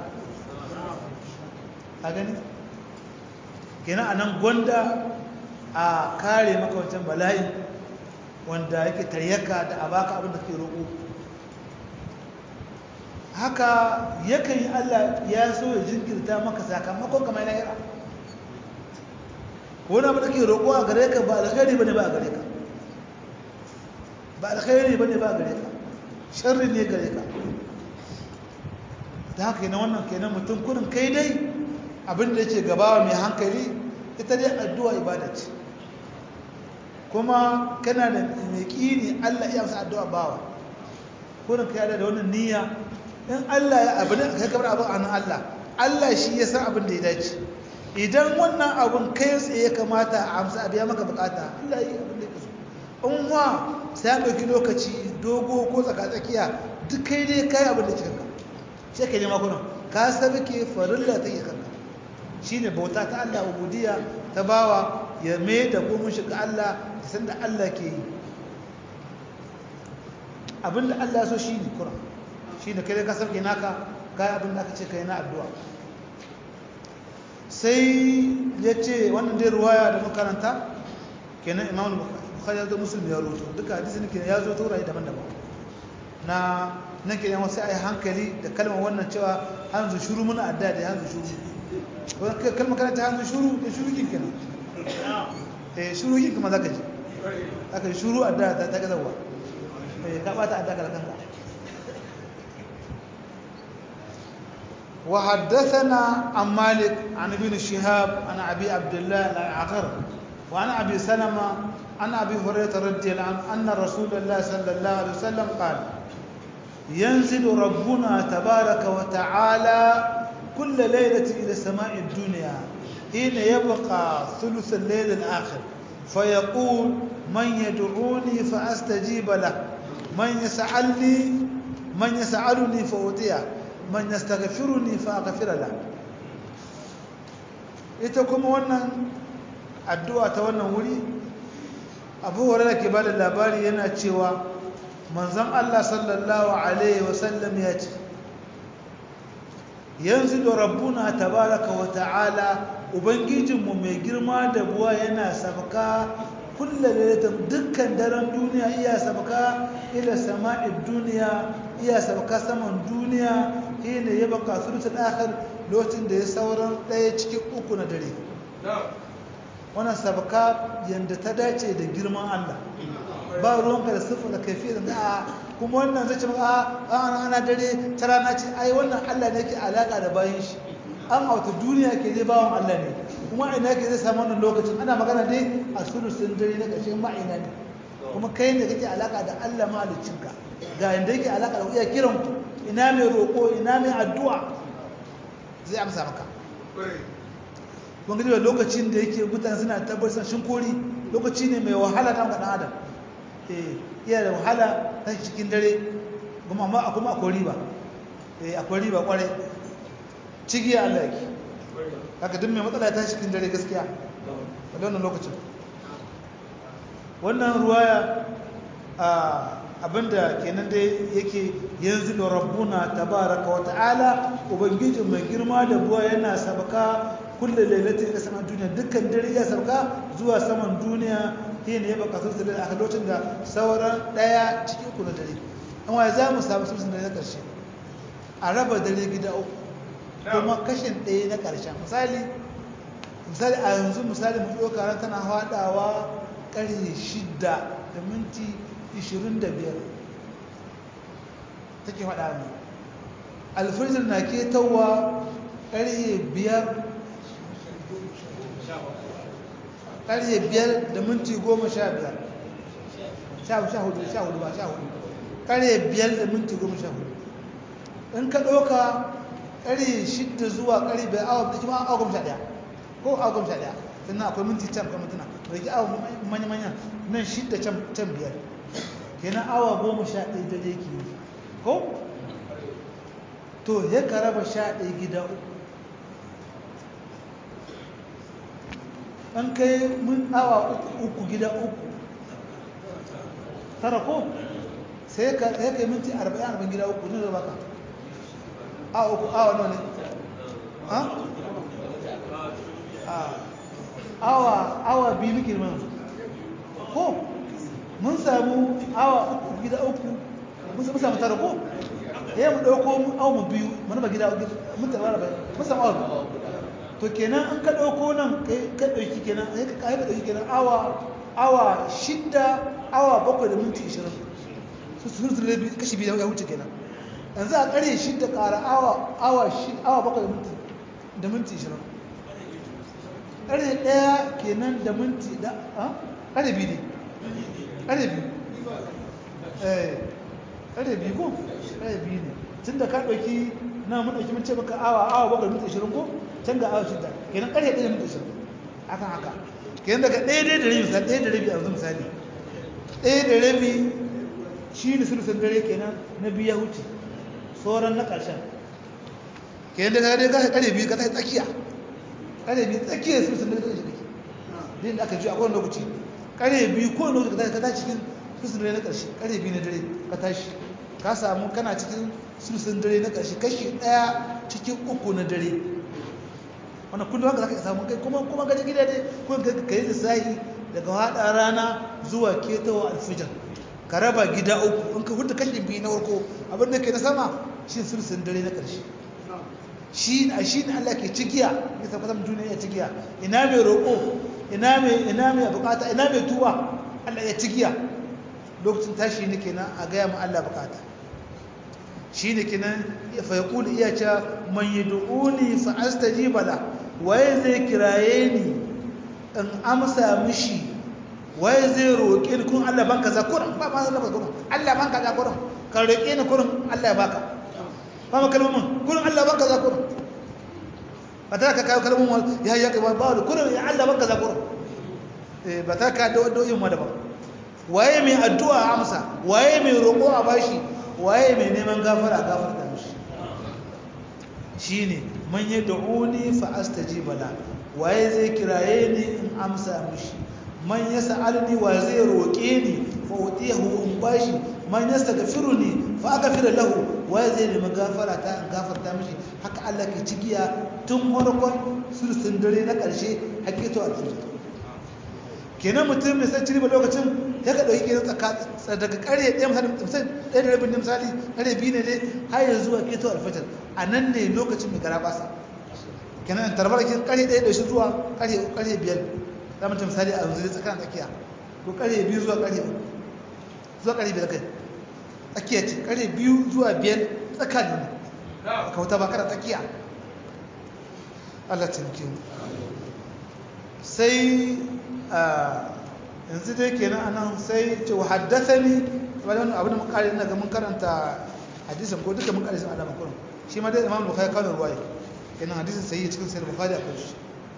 a gani kenan a nan gwanda a kare maka wancan bala'in wanda yake taryaka da a baka abin da ke roƙo haka yakan yi Allah ya so ya jinkirta maka sakamakon kamar lahira wani abu da ke roƙo a gare ka ba alkhairi bane ba a gare ka ba alkhairi bane ba a gare ka sharri ne gare ka da haka yana wannan kenan mutum kurin kai dai abin da yake gabawa mai hankali ita dai addu'a ibada ce kuma kana da mai ƙini Allah iya masa addu'a bawa kurin kai da wannan niyya in Allah ya abin da kai kamar abin an Allah Allah shi ya san abin da ya dace idan wannan abin kai tsaye kamata a amsa a biya maka bukata Allah ya yi abin da ya kaso in wa sai ya ɗauki lokaci dogo ko tsaka-tsakiya duk kai dai kai abin da kika sai ka nema kuna ka sabke farilla ta yi kanka shine bauta ta Allah ubudiyya ta bawa ya mai da gomin shi ga Allah da san da Allah ke yi abinda Allah so shine kuna shine kai ka sabke naka kai abin da aka ce kai na addu'a sai ya ce wannan dai ruwaya da makaranta kenan imam bukhari ya zo muslim ya rubuto duka hadisin kenan ya zo ta wurare daban-daban na nan ke yawan sai a yi hankali da kalmar wannan cewa hanzu shuru muna adda da hanzu shuru wani kalmar kana ta hanzu shuru da shuru kin kenan eh shuru kin kuma zaka ji aka yi shuru adda ta ta gazawa eh ka bata adda ka kanka وحدثنا عن مالك عن ابن شهاب عن ابي عبد الله العقر وعن ابي سلمه عن ابي هريره رضي الله عنه ان رسول الله صلى الله عليه وسلم قال ينزل ربنا تبارك وتعالى كل ليلة إلى سماء الدنيا حين يبقى ثلث الليل الآخر فيقول من يدعوني فأستجيب له من يسألني من يسألني فأعطيه من يستغفرني فأغفر له ita kuma wannan addu'a ta wannan wuri abu hurairah ke bada labari yana cewa manzon Allah sallallahu Alaihi wasallam ya ce yanzu da rabbuna tabaraka wa ta'ala ubangijinmu mai girma da buwa yana sabaka kulla lalatan dukkan daren duniya iya sabaka ila sama'id duniya iya sabaka saman duniya hina ya baka sulutul akhir lokacin da ya sauran ɗaya cikin uku na dare wannan sabaka yanda ta dace da girman Allah ba ruwanka da siffa da kaifi da a kuma wannan zai ce maka a ana ana dare ta rana ce ai wannan Allah ne ke alaka da bayan shi an auta duniya ke zai bawan Allah ne kuma ina ke zai samu wannan lokacin ana magana dai a sulusun dare na ƙarshen ma'ina ne kuma kai ne kake alaka da Allah mahaliccinka ga inda yake alaka da iya kiran ku ina mai roƙo ina mai addu'a zai amsa maka kun gani lokacin da yake mutane suna tabbatar shin kori lokaci ne mai wahala na ɗan adam iya da wahala ta cikin dare kuma amma kuma akwai riba eh akwai riba kware cigi Allah yake haka duk mai matsala ta cikin dare gaskiya a wannan lokacin wannan ruwaya abinda kenan dai yake yanzu da rabbuna tabaraka wa ta'ala ubangijin mai girma da buwa yana sabaka kullum lailatin ila saman duniya dukkan dare ya sabaka zuwa saman duniya shi ne ya baka sun da a lokacin da sauran daya cikin uku na dare an waye za mu samu sun na karshe a raba dare gida uku kuma kashin ɗaya na ƙarshen misali misali a yanzu misali mu ɗauka ran tana haɗawa ƙarfe shida da minti ishirin da biyar take faɗa ne alfijir na ketowa ƙarfe biyar ƙarfe biyar da minti goma sha biyar sha hudu sha hudu ba sha hudu ƙarfe biyar da minti goma sha hudu in ka ɗauka ƙarfe shidda zuwa ƙarfe biyar awa da kuma awa goma sha ɗaya ko awa goma sha ɗaya sannan akwai minti can kan mintuna da ke awa manya-manya nan shidda can biyar kenan awa goma sha ɗaya da ke yi ko to ya ka raba sha ɗaya gida uku an kai mun awa uku gida uku tara ko sai ka kai minti arba'in arba'in gida uku ne da baka awa uku awa nawa ne awa awa biyu muke mana ko mun samu awa uku gida uku mun samu tara ko ya mu ɗauko awa mu biyu mana ba gida mun taɓa ba mun samu awa to kenan an ka ɗauko nan ka ɗauki kenan sai ka kai ka ɗauki kenan awa awa shidda awa bakwai da minti ishirin su su su rabi kashi biyu ya wuce kenan yanzu a ƙarye shidda ƙara awa awa awa bakwai da minti da minti ishirin ƙarye ɗaya kenan da minti da ƙarye biyu ne ƙarye biyu eh ƙarye biyu ko ƙarye biyu ne tun da ka ɗauki na mun ɗauki mun ce maka awa awa bakwai da minti ishirin ko can ga awa shidda kenan ƙarye ɗaya da minti ishirin akan haka kenan daga ɗaya ɗaya da rabi misali ɗaya da rabi a yanzu misali ɗaya da rabi shi ne sulusun dare kenan na biyu ya wuce sauran na ƙarshen kenan daga dai gasa ƙare biyu ka ta tsakiya ƙare biyu tsakiya sulusun dare ta shi din da aka ji a kowane lokaci ƙare biyu kowane lokaci ka tashi cikin sulusun dare na ƙarshe ƙare biyu na dare ka tashi ka samu kana cikin sulusun dare na ƙarshe kashi ɗaya cikin uku na dare wannan kullum haka zaka samu kai kuma kuma gaji gida dai ko ka yi lissahi daga hada rana zuwa ketawa alfijir ka raba gida uku in ka huta kashi biyu na farko abin da ke na sama shi sulsun dare na ƙarshe shi a shi ne Allah ke cigiya ya tabbatar mu duniya ya cigiya ina mai roƙo ina mai ina mai bukata ina mai tuwa Allah ya cigiya lokacin tashi ne kenan a gaya mu Allah bukata shi ne kenan fa yaqulu iya cha man yad'uni fa astajiba la waye zai kiraye ni in amsa mishi waye zai roƙe ni kun Allah banka za kurin ba ma Allah kurin Allah banka za kurin ka roƙe ni kurin Allah ya baka ba ma kalmomin kurin Allah banka za kurin ba ta ka kawo kalmomin ya ya ka ba ba kurin ya Allah banka za kurin eh ba ta ka da wadda ma daban waye mai addu'a amsa waye mai roƙo a bashi waye mai neman gafara gafarta mishi shine man yad'uni fa astajiba la waye zai kiraye ni in amsa mishi man yas'alni wa zai roƙe ni fa utiyahu in bashi man yastaghfiruni fa aghfir lahu waye zai nemi gafara ta in gafarta mishi haka Allah ke cigiya tun farkon sulsun dare na ƙarshe hakito alfijir kenan mutum mai san ciriba lokacin ya ka ɗauki kenan tsaka daga ƙarye ɗaya misali misali ɗaya da rabin misali ƙarye biyu ne dai har yanzu zuwa keto alfajar a nan ne lokacin mai gara basa kenan tarbar kin ƙarye ɗaya da shi zuwa ƙarye ƙarye biyar za mu ta misali a yanzu dai tsakanin tsakiya ko ƙarye biyu zuwa ƙarye uku zuwa ƙarye biyar kai tsakiya ce ƙarye biyu zuwa biyar tsakanin ne ka wuta ba kada tsakiya Allah ta mu sai yanzu dai kenan anan sai ce wa haddathani wani abin da mun kare ina ga mun karanta hadisin ko duka mun kare sun alama kullum shi ma dai imam bukhari kawo ruwaya kenan hadisin sai cikin sahih bukhari akwai shi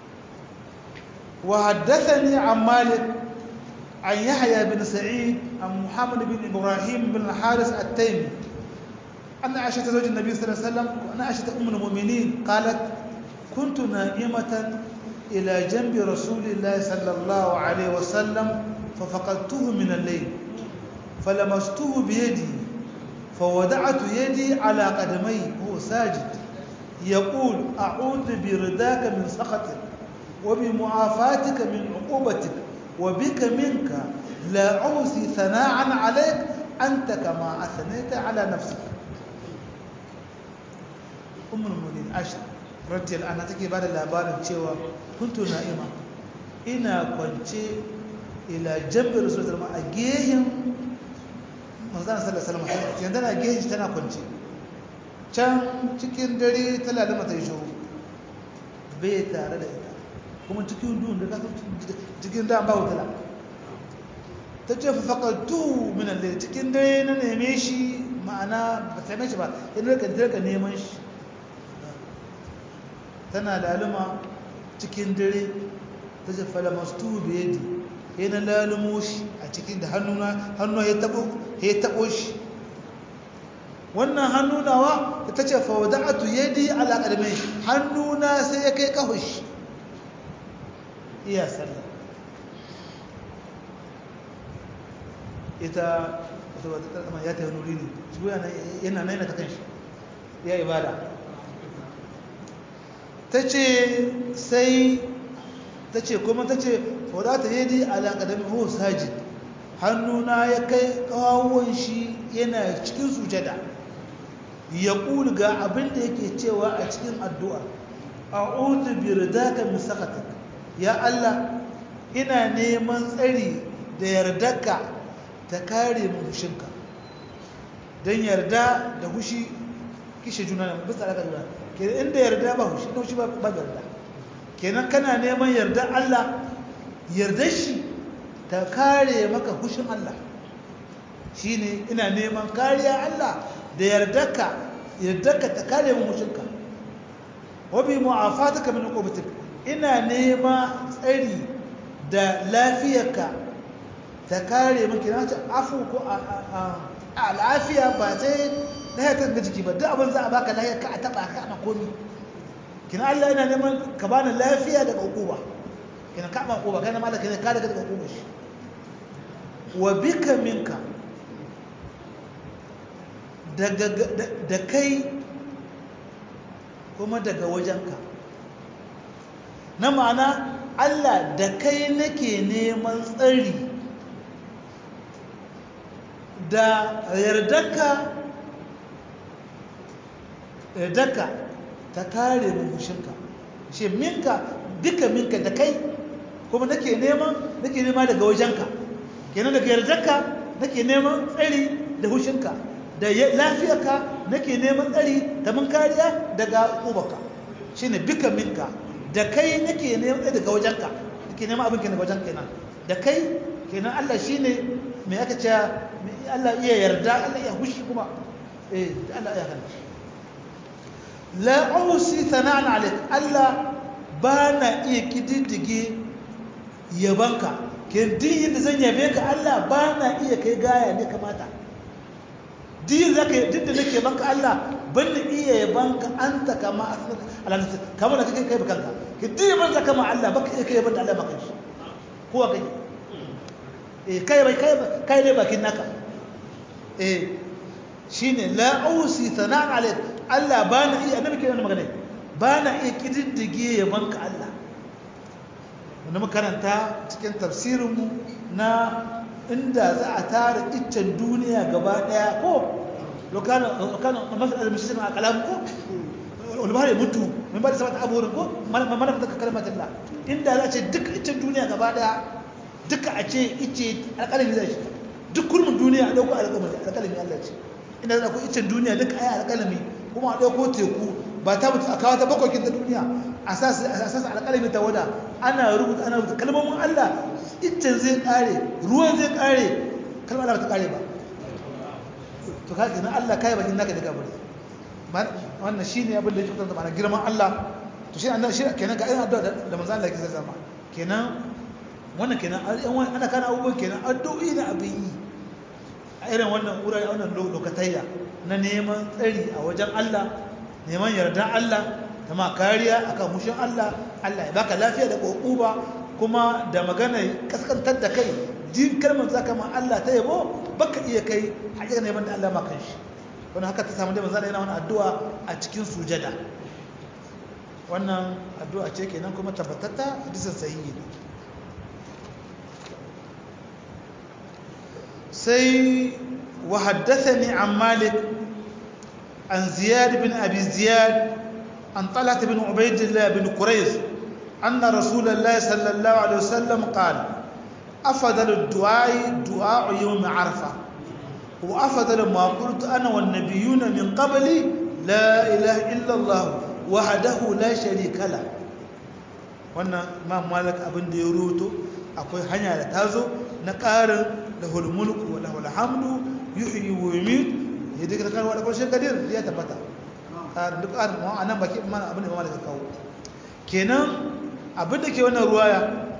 wa haddathani an malik an yahya bin sa'id an muhammad bin ibrahim bin haris at-taymi أن عائشة زوج النبي صلى الله عليه وسلم وأن عائشة أم المؤمنين قالت كنت نائمة إلى جنب رسول الله صلى الله عليه وسلم ففقدته من الليل فلمسته بيدي فوضعت يدي على قدمي وهو ساجد يقول أعوذ برداك من سخطك وبمعافاتك من عقوبتك وبك منك لا أوصي ثناء عليك أنت كما أثنيت على نفسك أم المؤمنين عائشة radiyal ana take bada labarin cewa kuntu na'ima ina kwance ila jambi rasulullah a gehen manzon sallallahu alaihi wasallam yanda na gehen tana kwance can cikin dare ta lalama ta yi shiru bai tare da ita kuma cikin duhun da kasu cikin da ba wutala ta ce faƙaltu minan da cikin dare na neme shi ma'ana ba ta shi ba yana ka neman shi tana laluma cikin dare ta ce falamastu da yadi ya na lalumo shi a cikin da hannuna hannuna ya taɓo shi wannan hannunawa ta ce fawada'atu yadi ala ƙarmai hannuna sai ya kai ƙafa shi iya sallah ita wata wata tsama ya ta yi nuri ne shi yana naina ta kan shi ya ibada ta ce sai ta ce kuma ta ce wadata yadi alaƙadami ho sajid hannuna ya kai ƙawon shi yana cikin sujada ya ga abin da yake cewa a cikin addu'a a'udhu bi ridaka min sakhatik ya Allah ina neman tsari da yardarka ta kare mu hushinka dan yarda da hushi kishe juna ne bisa alaka juna kenan inda yarda ba hushi hushi ba ba yarda kenan kana neman yarda Allah yardar shi ta kare maka hushin Allah shine ina neman kariya Allah da yardarka yardarka ta kare mu hushinka wabi mu'afataka min uqubatik ina nema tsari da lafiyarka ta kare miki na ce afu ko a lafiya ba sai lahiyar ta jiki ba duk abin za a baka lahiyar ka a taba ka ana komi kina Allah ina neman ka bani lafiya daga uquba kina ka ba uquba kana malaka ne ka daga daga uquba shi wa bika minka daga da kai kuma daga wajenka na ma'ana Allah da kai nake neman tsari da yardarka yardarka ta kare mugushinka shi minka duka minka da kai kuma nake neman nake nema daga wajenka kenan daga yardarka nake neman tsari da hushinka da lafiyarka nake neman tsari da mun kariya daga ubaka shine bika minka da kai nake neman tsari daga wajenka nake neman abin daga wajenka kenan da kai kenan Allah shine me aka ce Allah iya yarda Allah iya hushi kuma eh Allah iya kana la usi sana'an alik Allah bana iya kididdige yabanka ke din yadda zan yabe ka Allah bana iya kai gaya ne kamata din zaka duk da nake banka Allah ban iya yabanka anta kama Allah kamar da kake kai bakanka ke din yaban zaka ma Allah baka iya kai yaban da Allah maka shi ko kai eh kai bai kai kai ne bakin naka eh shine la usi sana'an alik Allah bana iya annabi ke wannan magana bana iya kididdige yabanka Allah wanda makaranta cikin tafsirinmu na inda za a tara iccen duniya gaba daya ko lokana mafi almashirin a kalam ko olubari mutu mai ba da sabata abubuwan ko mana fita kalmar Allah inda za a ce duk iccen duniya gaba daya duka a ce icce alƙalami zai shi duk kurmin duniya a ɗauko alƙalami Allah ce inda za a ko iccen duniya duka a yi alƙalami kuma a ɗauko teku ba ta mutu a kawo ta bakwakin ta duniya a sasa alƙalami ta wada ana rubuta ana rubuta kalmomin Allah iccen zai ƙare ruwan zai ƙare kalmar Allah ba ta ƙare ba to ka kenan Allah kai bakin naka daga bari wannan shine abin da yake fitar da ma'ana girman Allah to shi annabi shi kenan ga irin addu'a da manzo Allah yake zama kenan wannan kenan ana kana abubuwan kenan addu'o'i da abin yi a irin wannan wurare wannan lokatayya na neman tsari a wajen Allah neman yardan Allah ta ma kariya akan mushin Allah Allah ya baka lafiya da kokuba kuma da magana kaskantar da kai din kalmar zaka ma Allah ta yabo baka iya kai hakika neman da Allah ma kan shi wannan haka ta samu da manzo yana wannan addu'a a cikin sujada wannan addu'a ce kenan kuma tabbatatta hadisin sahihi ne sai wa haddathani an malik an ziyad bin abi ziyad an talat bin ubaydillah bin quraiz anna rasulullah sallallahu alaihi wasallam qala afdal ad-du'a du'a yawm arfa wa afdal ma qultu ana wan nabiyyuna min qabli la ilaha illa allah wahdahu la sharika la wannan imam malik abin da ya rubuto akwai hanya da tazo na ƙarin lahul mulku wa lahul hamdu yuhyi wa yumiit ya duka kan wani ƙarshen kadir ya tabbata ƙarin duk ƙarin ma anan baki mana abin da imam malik kawo kenan abin da ke wannan ruwaya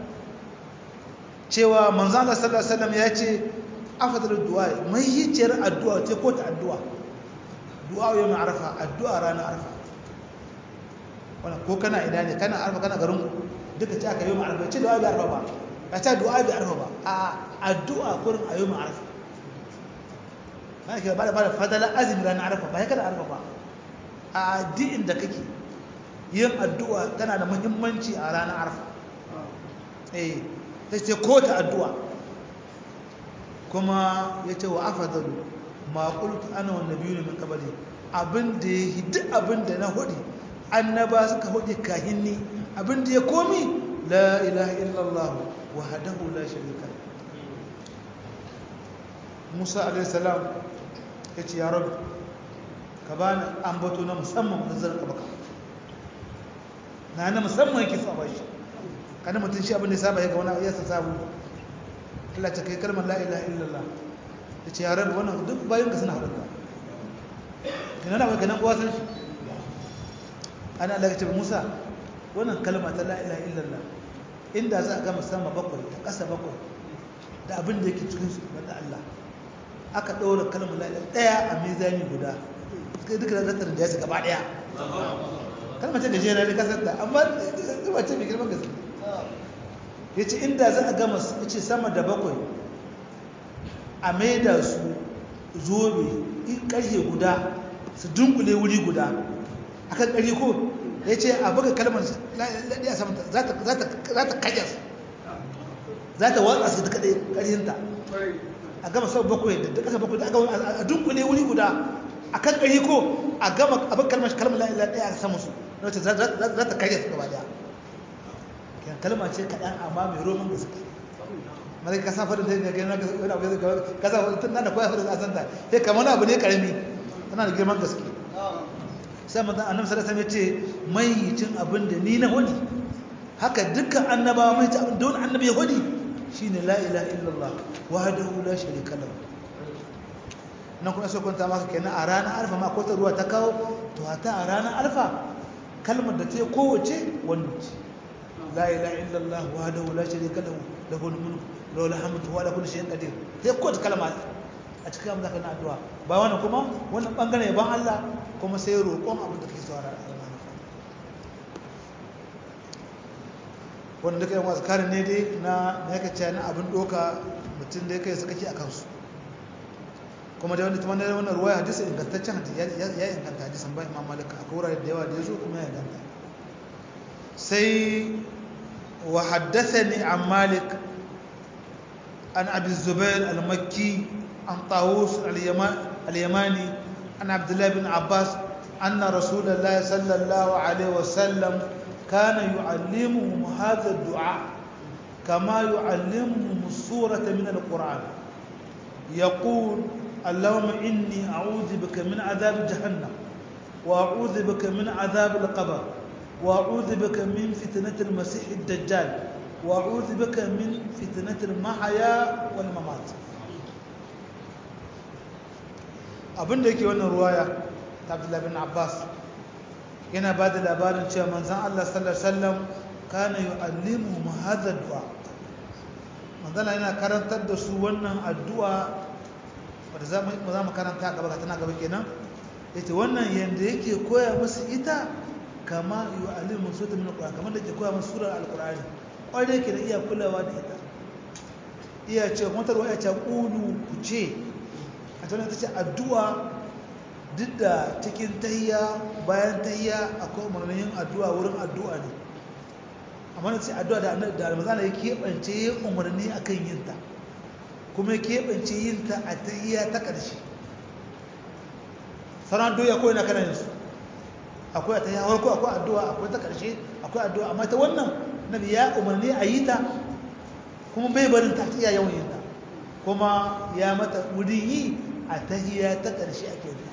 cewa manzo Allah sallallahu alaihi wasallam ya ce afdalud du'a mai hiciyar addu'a ce ko ta addu'a du'a yau arafa addu'a ranar arafa wannan ko kana ina ne kana arfa kana garin duka ce aka yi mu arfa ce du'a bi arfa ba ka ce du'a bi arfa ba a addu'a kurin a yi mu arfa na ke ba da bada fadala azumi ranar arfa ba ya kada arfa ba a addu'in da kake yin addu'a tana da muhimmanci a ranar arfa eh ta ce ko ta addu'a kuma ya ce wa afadalu ma qultu ana wan nabiyyu min qabli abin da ya yi duk abin da na hudu annaba suka hudu kahinni abin da ya komi la ilaha illallah wahdahu la sharika Musa alaihi salam ya ce ya rabu ka ba ni ambato na musamman da zan baka na na musamman yake so a bashi kana mutum shi abin da ya saba ya ga wani ya sa sabu Allah ta kai kalmar la ilaha illallah ya ce ya rabu wannan duk bayan ka suna haɗuka ina na baka nan kowa san shi ana Allah ya ce Musa wannan kalma ta la ilaha illallah inda za a gama sama bakwai da ƙasa bakwai da abin da yake cikin su wanda Allah aka ɗaura kalmar la ilaha ɗaya a mizani guda suka duka da zartar da ya gaba ɗaya kalmar ta gajera ne kasar da amma zuba ce mai girman gaske ya ce inda za a gama ya ce sama da bakwai a maida su zobe ƙarfe guda su dunkule wuri guda akan ƙari ko ya ce a buga kalmar laɗi a samanta za ta kajar za ta watsa su duka ɗaya ƙarhinta a gama sau bakwai da ƙasa bakwai da a dunkule wuri guda a kan ƙari ko a gama abin kalmar kalmar laɗi ɗaya a samun su na wacce za ta kajar su gaba ɗaya kyan kalma ce kaɗan amma mai roman gaske mara ka sa farin da gani na wani abu ya zai ka sa farin na da kwaya farin a santa sai kamar abu ne ƙarami tana da girman gaske sai manzon annabi sallallahu alaihi wasallam ya ce mai cin abin da ni na hudi haka dukkan annabawa mai cin abin da wani annabi ya hudi shine la ilaha illallah wahdahu la sharika lahu nan kuma sai kwanta maka kenan a ranar alfa ma ko ta ruwa ta kawo to hata a ranar alfa kalmar da ta yi kowace wannan ce la ilaha illallah wahdahu la sharika lahu lahul mulku lahu alhamdu wa ala kulli shay'in qadir sai kowace kalma a cikin abin da kana addu'a ba wannan kuma wannan bangare ban Allah kuma sai roƙon abin da kake so a ranar wannan duka yan wasu karin ne dai na na yaka na abin doka mutum da ya kai suka ke a kansu kuma da wani tuma na wannan ruwaya hadisi ingantaccen hadisi ya inganta hadisin ba imam malik akwai wurare da yawa da ya zo kuma ya inganta sai wa haddathani an malik an abi zubair al-makki عن طاووس اليماني عن عبد الله بن عباس أن رسول الله صلى الله عليه وسلم كان يعلمهم هذا الدعاء كما يعلمهم السورة من القرآن يقول اللهم إني أعوذ بك من عذاب جهنم وأعوذ بك من عذاب القبر وأعوذ بك من فتنة المسيح الدجال وأعوذ بك من فتنة المحيا والممات abin da yake wannan ruwaya ta abdullahi bin abbas yana ba da labarin cewa manzan allah sallallahu alaihi wasallam kana yu'allimu mu hadha du'a manzan yana karantar da su wannan addu'a wanda za mu za mu karanta gaba ka tana gaba kenan yace wannan yanda yake koya musu ita kama yu'allimu su ta min alquran kamar da yake koya musu surar alqurani kwarai yake da iya kulawa da ita iya ce kuma tarwa ya ce qulu ku ce a tana ta ce addu'a duk da cikin tahiya bayan tahiya akwai umarnin addu'a wurin addu'a ne amma na ce addu'a da almazana ya keɓance ya umarni a kan yinta kuma ya keɓance yinta a tahiya ta ƙarshe sauran addu'a kawai na kanan su akwai a tahiya farko akwai addu'a akwai ta ƙarshe akwai addu'a amma ta wannan nabi ya umarni a yi ta kuma bai barin ta iya yawan yinta kuma ya mata wurin yi a tahiya ta ƙarshe ake yi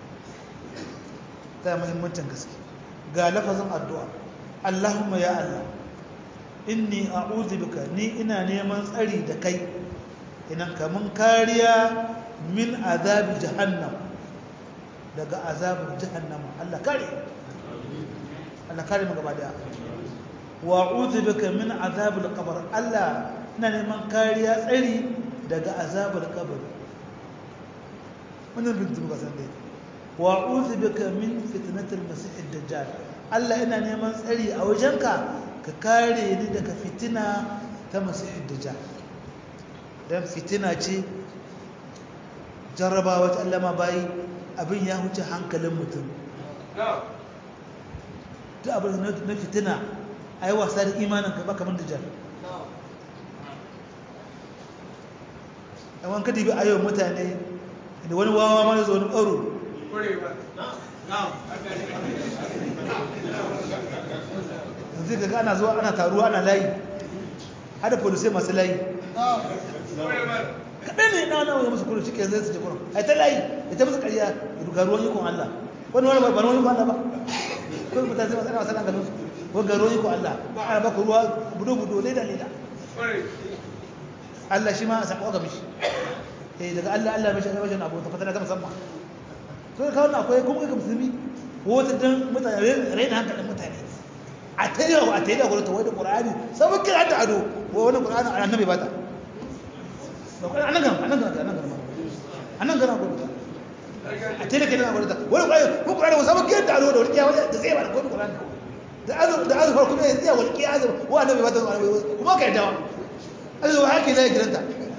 ta muhimmancin gaske ga lafazin addu'a Allahumma ya Allah inni a'udhu bika ni ina neman tsari da kai ina kamun kariya min azabi jahannam daga azabin jahannam Allah kare Allah kare mu gaba daya wa a'udhu bika min azabil qabr Allah ina neman kariya tsari daga azabar kabari wannan bin ga san dai wa a'udhu bika min fitnatil masih ad-dajjal Allah ina neman tsari a wajenka ka kare ni daga fitina ta masih ad-dajjal dan fitina ce jarrabawa ta Allah ma bayi abin ya huce hankalin mutum duk abin na fitina ayi wasa da imanin ka ba kamar dajjal yawan kadi bi ayo mutane da wani wawa ma zo wani ɓaro zai ga ana zuwa ana taruwa ana layi hada polisai masu layi kaɗai ne na wani musu kudu cikin zai su je kudu a ta layi da ta musu ƙarya ga ruwan ikon Allah wani wani ba ruwan ikon Allah ba kuma mutane sai masu ana wasan ganin su wani ga ruwan ikon Allah ana baka ruwa budo-budo leda leda Allah shi ma a saƙo ga mishi eh daga Allah Allah mishi ga mishi abu ta fatana ta musamman to ka wannan akwai kuma ga musulmi wata dan mutane raina hankalin mutane a ta yi a ta yi da gwamnati wani ƙur'ani sabon kira da ado wani ƙur'ani a annabi ba ta anan gana anan gana anan gana anan gana gwamnati a ta yi da kai da gwamnati wani ƙur'ani ko ƙur'ani wasu sabon kira da ado da wani kiyawa da zai ba da wani ƙur'ani da azu da azu kuma ya tsaya wani kiyawa azu wa annabi ba ta kuma ka yadda azu wa haka zai gidanta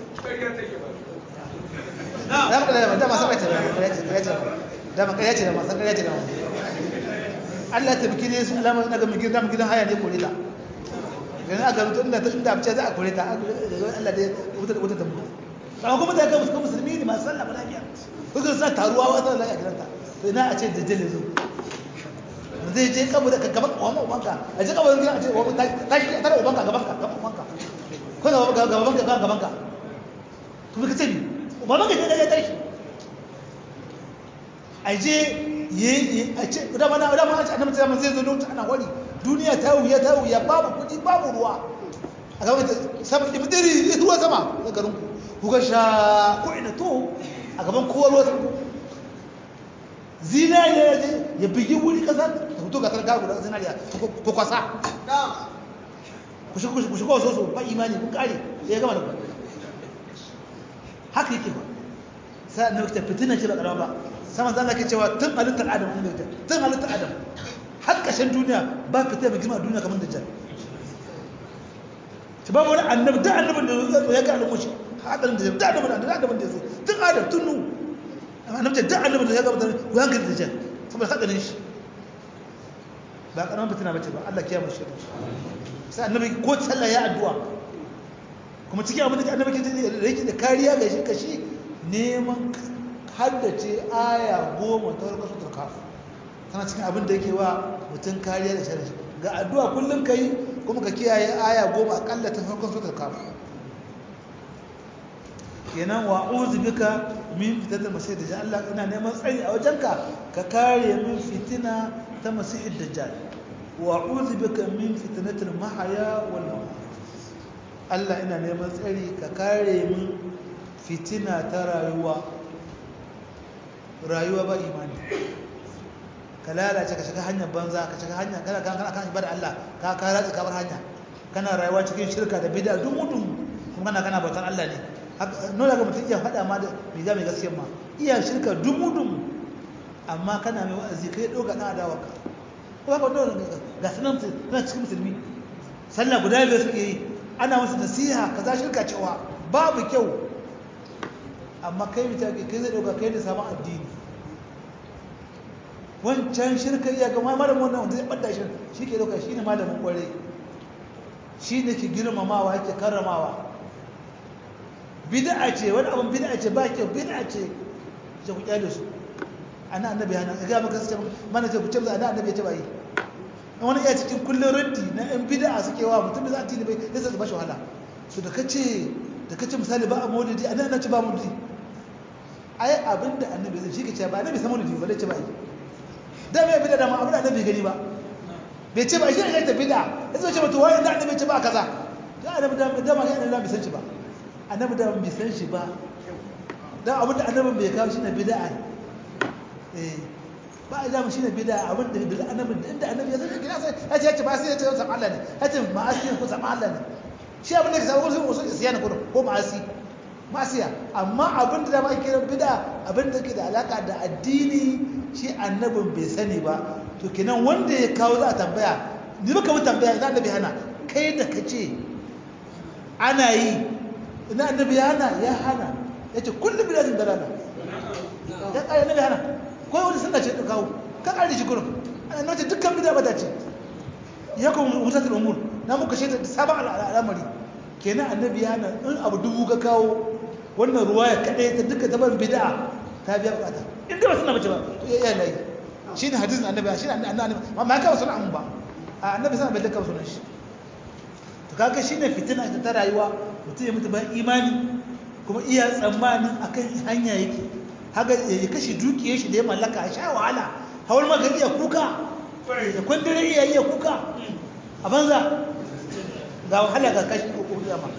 da maka da dama san kace da maka yace da masan kace da Allah ta biki ne su alama na ga migir da gidan haya ne kore ta yanzu aka rubuta inda ta inda abice za a kore ta Allah dai wuta da wuta ta mutu amma kuma da ga musulmi musulmi ne masu sallah lafiya kuka sa taruwa wa sallah lafiya gidanta to ina a ce da jale zo zai je kabu da gaban uwan ubanka a je kabu da a ce uwan ta shi tare ubanka gaban ka gaban ubanka ko da gaban ka gaban ka to ka ce ni ubanka je da ya tashi a je yi a ce dama na dama a annabi ta zai zo lokacin ana wari duniya ta wuya ta wuya babu kudi babu ruwa a gaban ta sama ki fitiri ruwa sama ga garin ku ku ga sha ko ina to a gaban kowa ruwa sama zinariya ya je ya bigi wuri kasa ta fito ga targa guda zinariya ko kwasa ku shi ku shi ko so so ba imani ku kare ya gama da ku haka yake ba sai annabi ta fitina ce ba karama ba sama zan ke cewa tun halittar adam ne da tun halittar adam har ƙashin duniya ba fita mai girma a duniya kamar dajjal ta babu wani annabi da annabin da ya zo ya ga alamun shi hadarin da da annabin da annabin da ya zo tun adam tun nu annabi da annabin da ya ga mutane ku hankali dajjal saboda hadarin shi ba karamin fitina bace ba Allah kiyama shi sai annabi ko sallah ya addu'a kuma cikin abin da annabi ke da yake da kariya ga shi kashi neman haddace aya goma ta warkar sutur kafu tana cikin abin da yake wa mutum kariya da shari'a ga addu'a kullum ka yi kuma ka kiyaye aya goma akalla ta farkon sutur kafu kenan wa uzu bika min fitatar masih dajjal Allah ina neman tsari a wajenka ka kare min fitina ta masih dajjal wa uzu bika min fitnatil mahaya wal mamat Allah ina neman tsari ka kare min fitina ta rayuwa rayuwa ba imani ka lalace ka shiga hanyar banza ka shiga hanyar kana kana kana kan ibada Allah ka ka ratsa ka bar hanya kana rayuwa cikin shirka da bid'a duk mutum kuma kana kana bautar Allah ne nuna ga mutum iya faɗa ma da mai za mai gaskiyar ma iya shirka duk mutum amma kana mai wa'azi kai ɗauka ɗan adawa ka ko ba ka ɗauka ga sunan suna cikin musulmi sallah guda biyar suke yi ana musu nasiha kaza shirka cewa babu kyau amma kai mutane kai zai ɗauka kai da samun addini wancan shirka iya ga malamin wannan wanda zai ɓadda shi shi ke ɗauka shi ne malamin ƙwarai shi ne ke girmamawa yake karramawa bid'a ce wani abin bid'a ce ba kyau bid'a ce ce ku kyale su ana annabi hana ga maka sai mana ce ku ce ana annabi ya ce ba yi wani iya cikin kullun raddi na yan bid'a suke wa mutum da za a tini bai sai su ba shi wahala su da kace da kace misali ba a maulidi ana ana ce ba maulidi ai abinda annabi zai shi ke ce ba annabi sai maulidi ba dai ce ba yi da mai bid'a da ma abin da annabi gani ba bai ce ba shi ne ta bid'a yanzu ce mutu wani da annabi ce ba kaza da annabi da da ma annabi bai san shi ba annabi da bai san shi ba dan abin da annabi bai kawo shi ne bid'a eh ba a zama shi ne bid'a abin da bil annabi inda annabi ya san shi kina sai ya ce ba sai ya ce san Allah ne ya ce ma'asi ko san Allah ne shi abin da ke samu ko sai isyan ko ko ma'asi ma'asiya amma abin da ba ke bid'a abin da ke da alaka da addini shi annabin bai sani ba to kenan wanda ya kawo za a tambaya ni baka mu tambaya ina annabi hana kai da kace ana yi ina annabi ya hana ya hana yace kullu biladin dalala ya kai annabi hana ko wani sunna ce ka kawo ka kare shi gurin ana nace dukkan bid'a bata ce ya kuma mutatul umur na muka shaida da sabon al'amari kenan annabi ya hana in abu dubu ka kawo wannan ruwaya kadai ta duka tabar bid'a ta biya bukata inda ba suna bace ba to ya layi shi ne hadisin annabi shi ne annabi amma ya kawo sunan ba a annabi sana bai da kawo sunan shi to kaga shi ne fitina ta rayuwa mutum ya mutu bayan imani kuma iya tsammanin akan hanya yake haka ya kashe dukiyar shi da ya mallaka a sha wahala hawar maka iya kuka ya kwandare iya iya kuka a banza ga wahala ga kashi ko kuma ma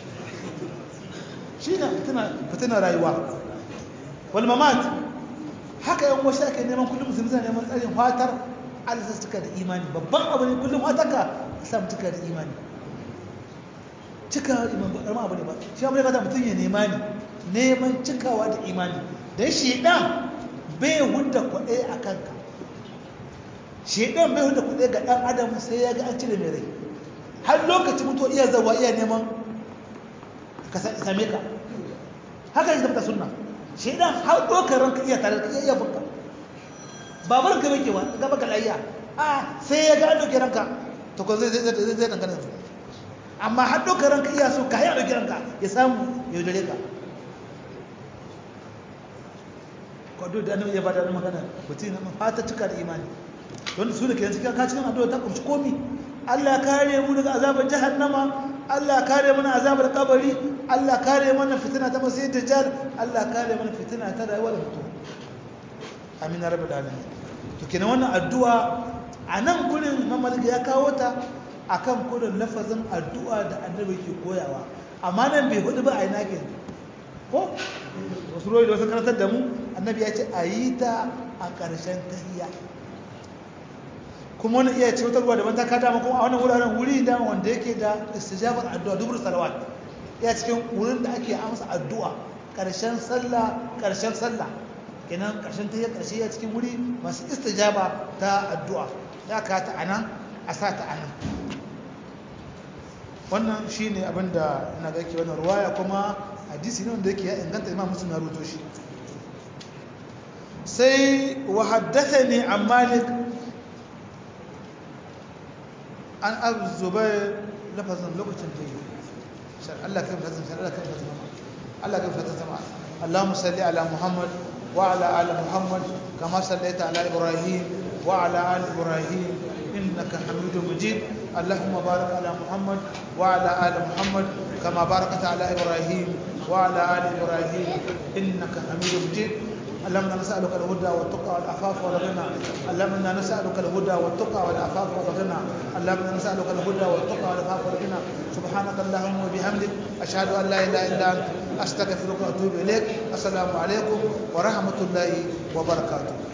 shi ne fitina rayuwa wal mamat haka yan wasu ake neman kullum musulmi suna neman tsarin fatar alisa suka da imani babban abu ne kullum fataka samu cika da imani cikawa da imani ba ƙarama abu ne ba shi abu ne kata mutum ya nema ne neman cikawa da imani don shaidan bai hudda kwaɗe a kanka shaidan bai hudda kwaɗe ga ɗan adam sai ya ga an cire mai rai har lokacin mutuwa iya zawa iya neman ka same ka haka yi tabbata sunna shaidan har ɗaukar ranka iya tare da iya iya bunka babar ka bai kewa ga baka layya a sai ya ga an ɗauke ranka to ko zai zai zai zai dangane su amma har ɗaukar ranka iya so ka haya ɗauke ranka ya samu ya yaudare ka kwado da annabi ya bada da magana mutum na fata cika da imani don su da ke cikin ka cikin addu'a ta kunshi komi Allah kare mu daga azabar jahannama Allah kare mana azabar kabari Allah kare mana fitina ta masai dajjal Allah kare mana fitina ta rayuwar mutum amin rabbul alamin to kenan wannan addu'a a nan gurin mamalika ya kawo ta akan kudin lafazin addu'a da annabi ke koyawa amma nan bai hudu ba a ina ke ko wasu royi da wasu karatar da mu annabi ya ce a yi ta a ƙarshen tahiyya kuma wani iya ce wata ruwa daban ta kada kuma a wannan wuraren wuri da wanda yake da istijabar addu'a dubur salawat ya cikin wurin da ake amsa addu'a ƙarshen sallah ƙarshen sallah kenan ƙarshen tahiyya ƙarshe ya cikin wuri masu istijaba ta addu'a ya ka ta anan a sa ta anan wannan shine abin da ina ga yake wannan ruwaya kuma hadisi ne wanda yake ya inganta imam muslim ya rubuto shi sai wa haddathani an malik an abu zubair lafazin lokacin da yi shar Allah kan fatan shar Allah kan fatan Allah kan fatan sama Allahumma salli ala Muhammad wa ala ali Muhammad kama sallaita ala Ibrahim wa ala ali Ibrahim innaka Hamidum Majid اللهم بارك على محمد وعلى آل محمد كما باركت على إبراهيم وعلى آل إبراهيم إنك حميد مجيد اللهم نسألك الهدى والتقى والعفاف والغنى اللهم نسألك الهدى والتقى والعفاف والغنى اللهم نسألك الهدى والتقى والعفاف والغنى سبحانك اللهم وبحمدك أشهد أن لا إله إلا أنت أستغفرك وأتوب إليك السلام عليكم ورحمة الله وبركاته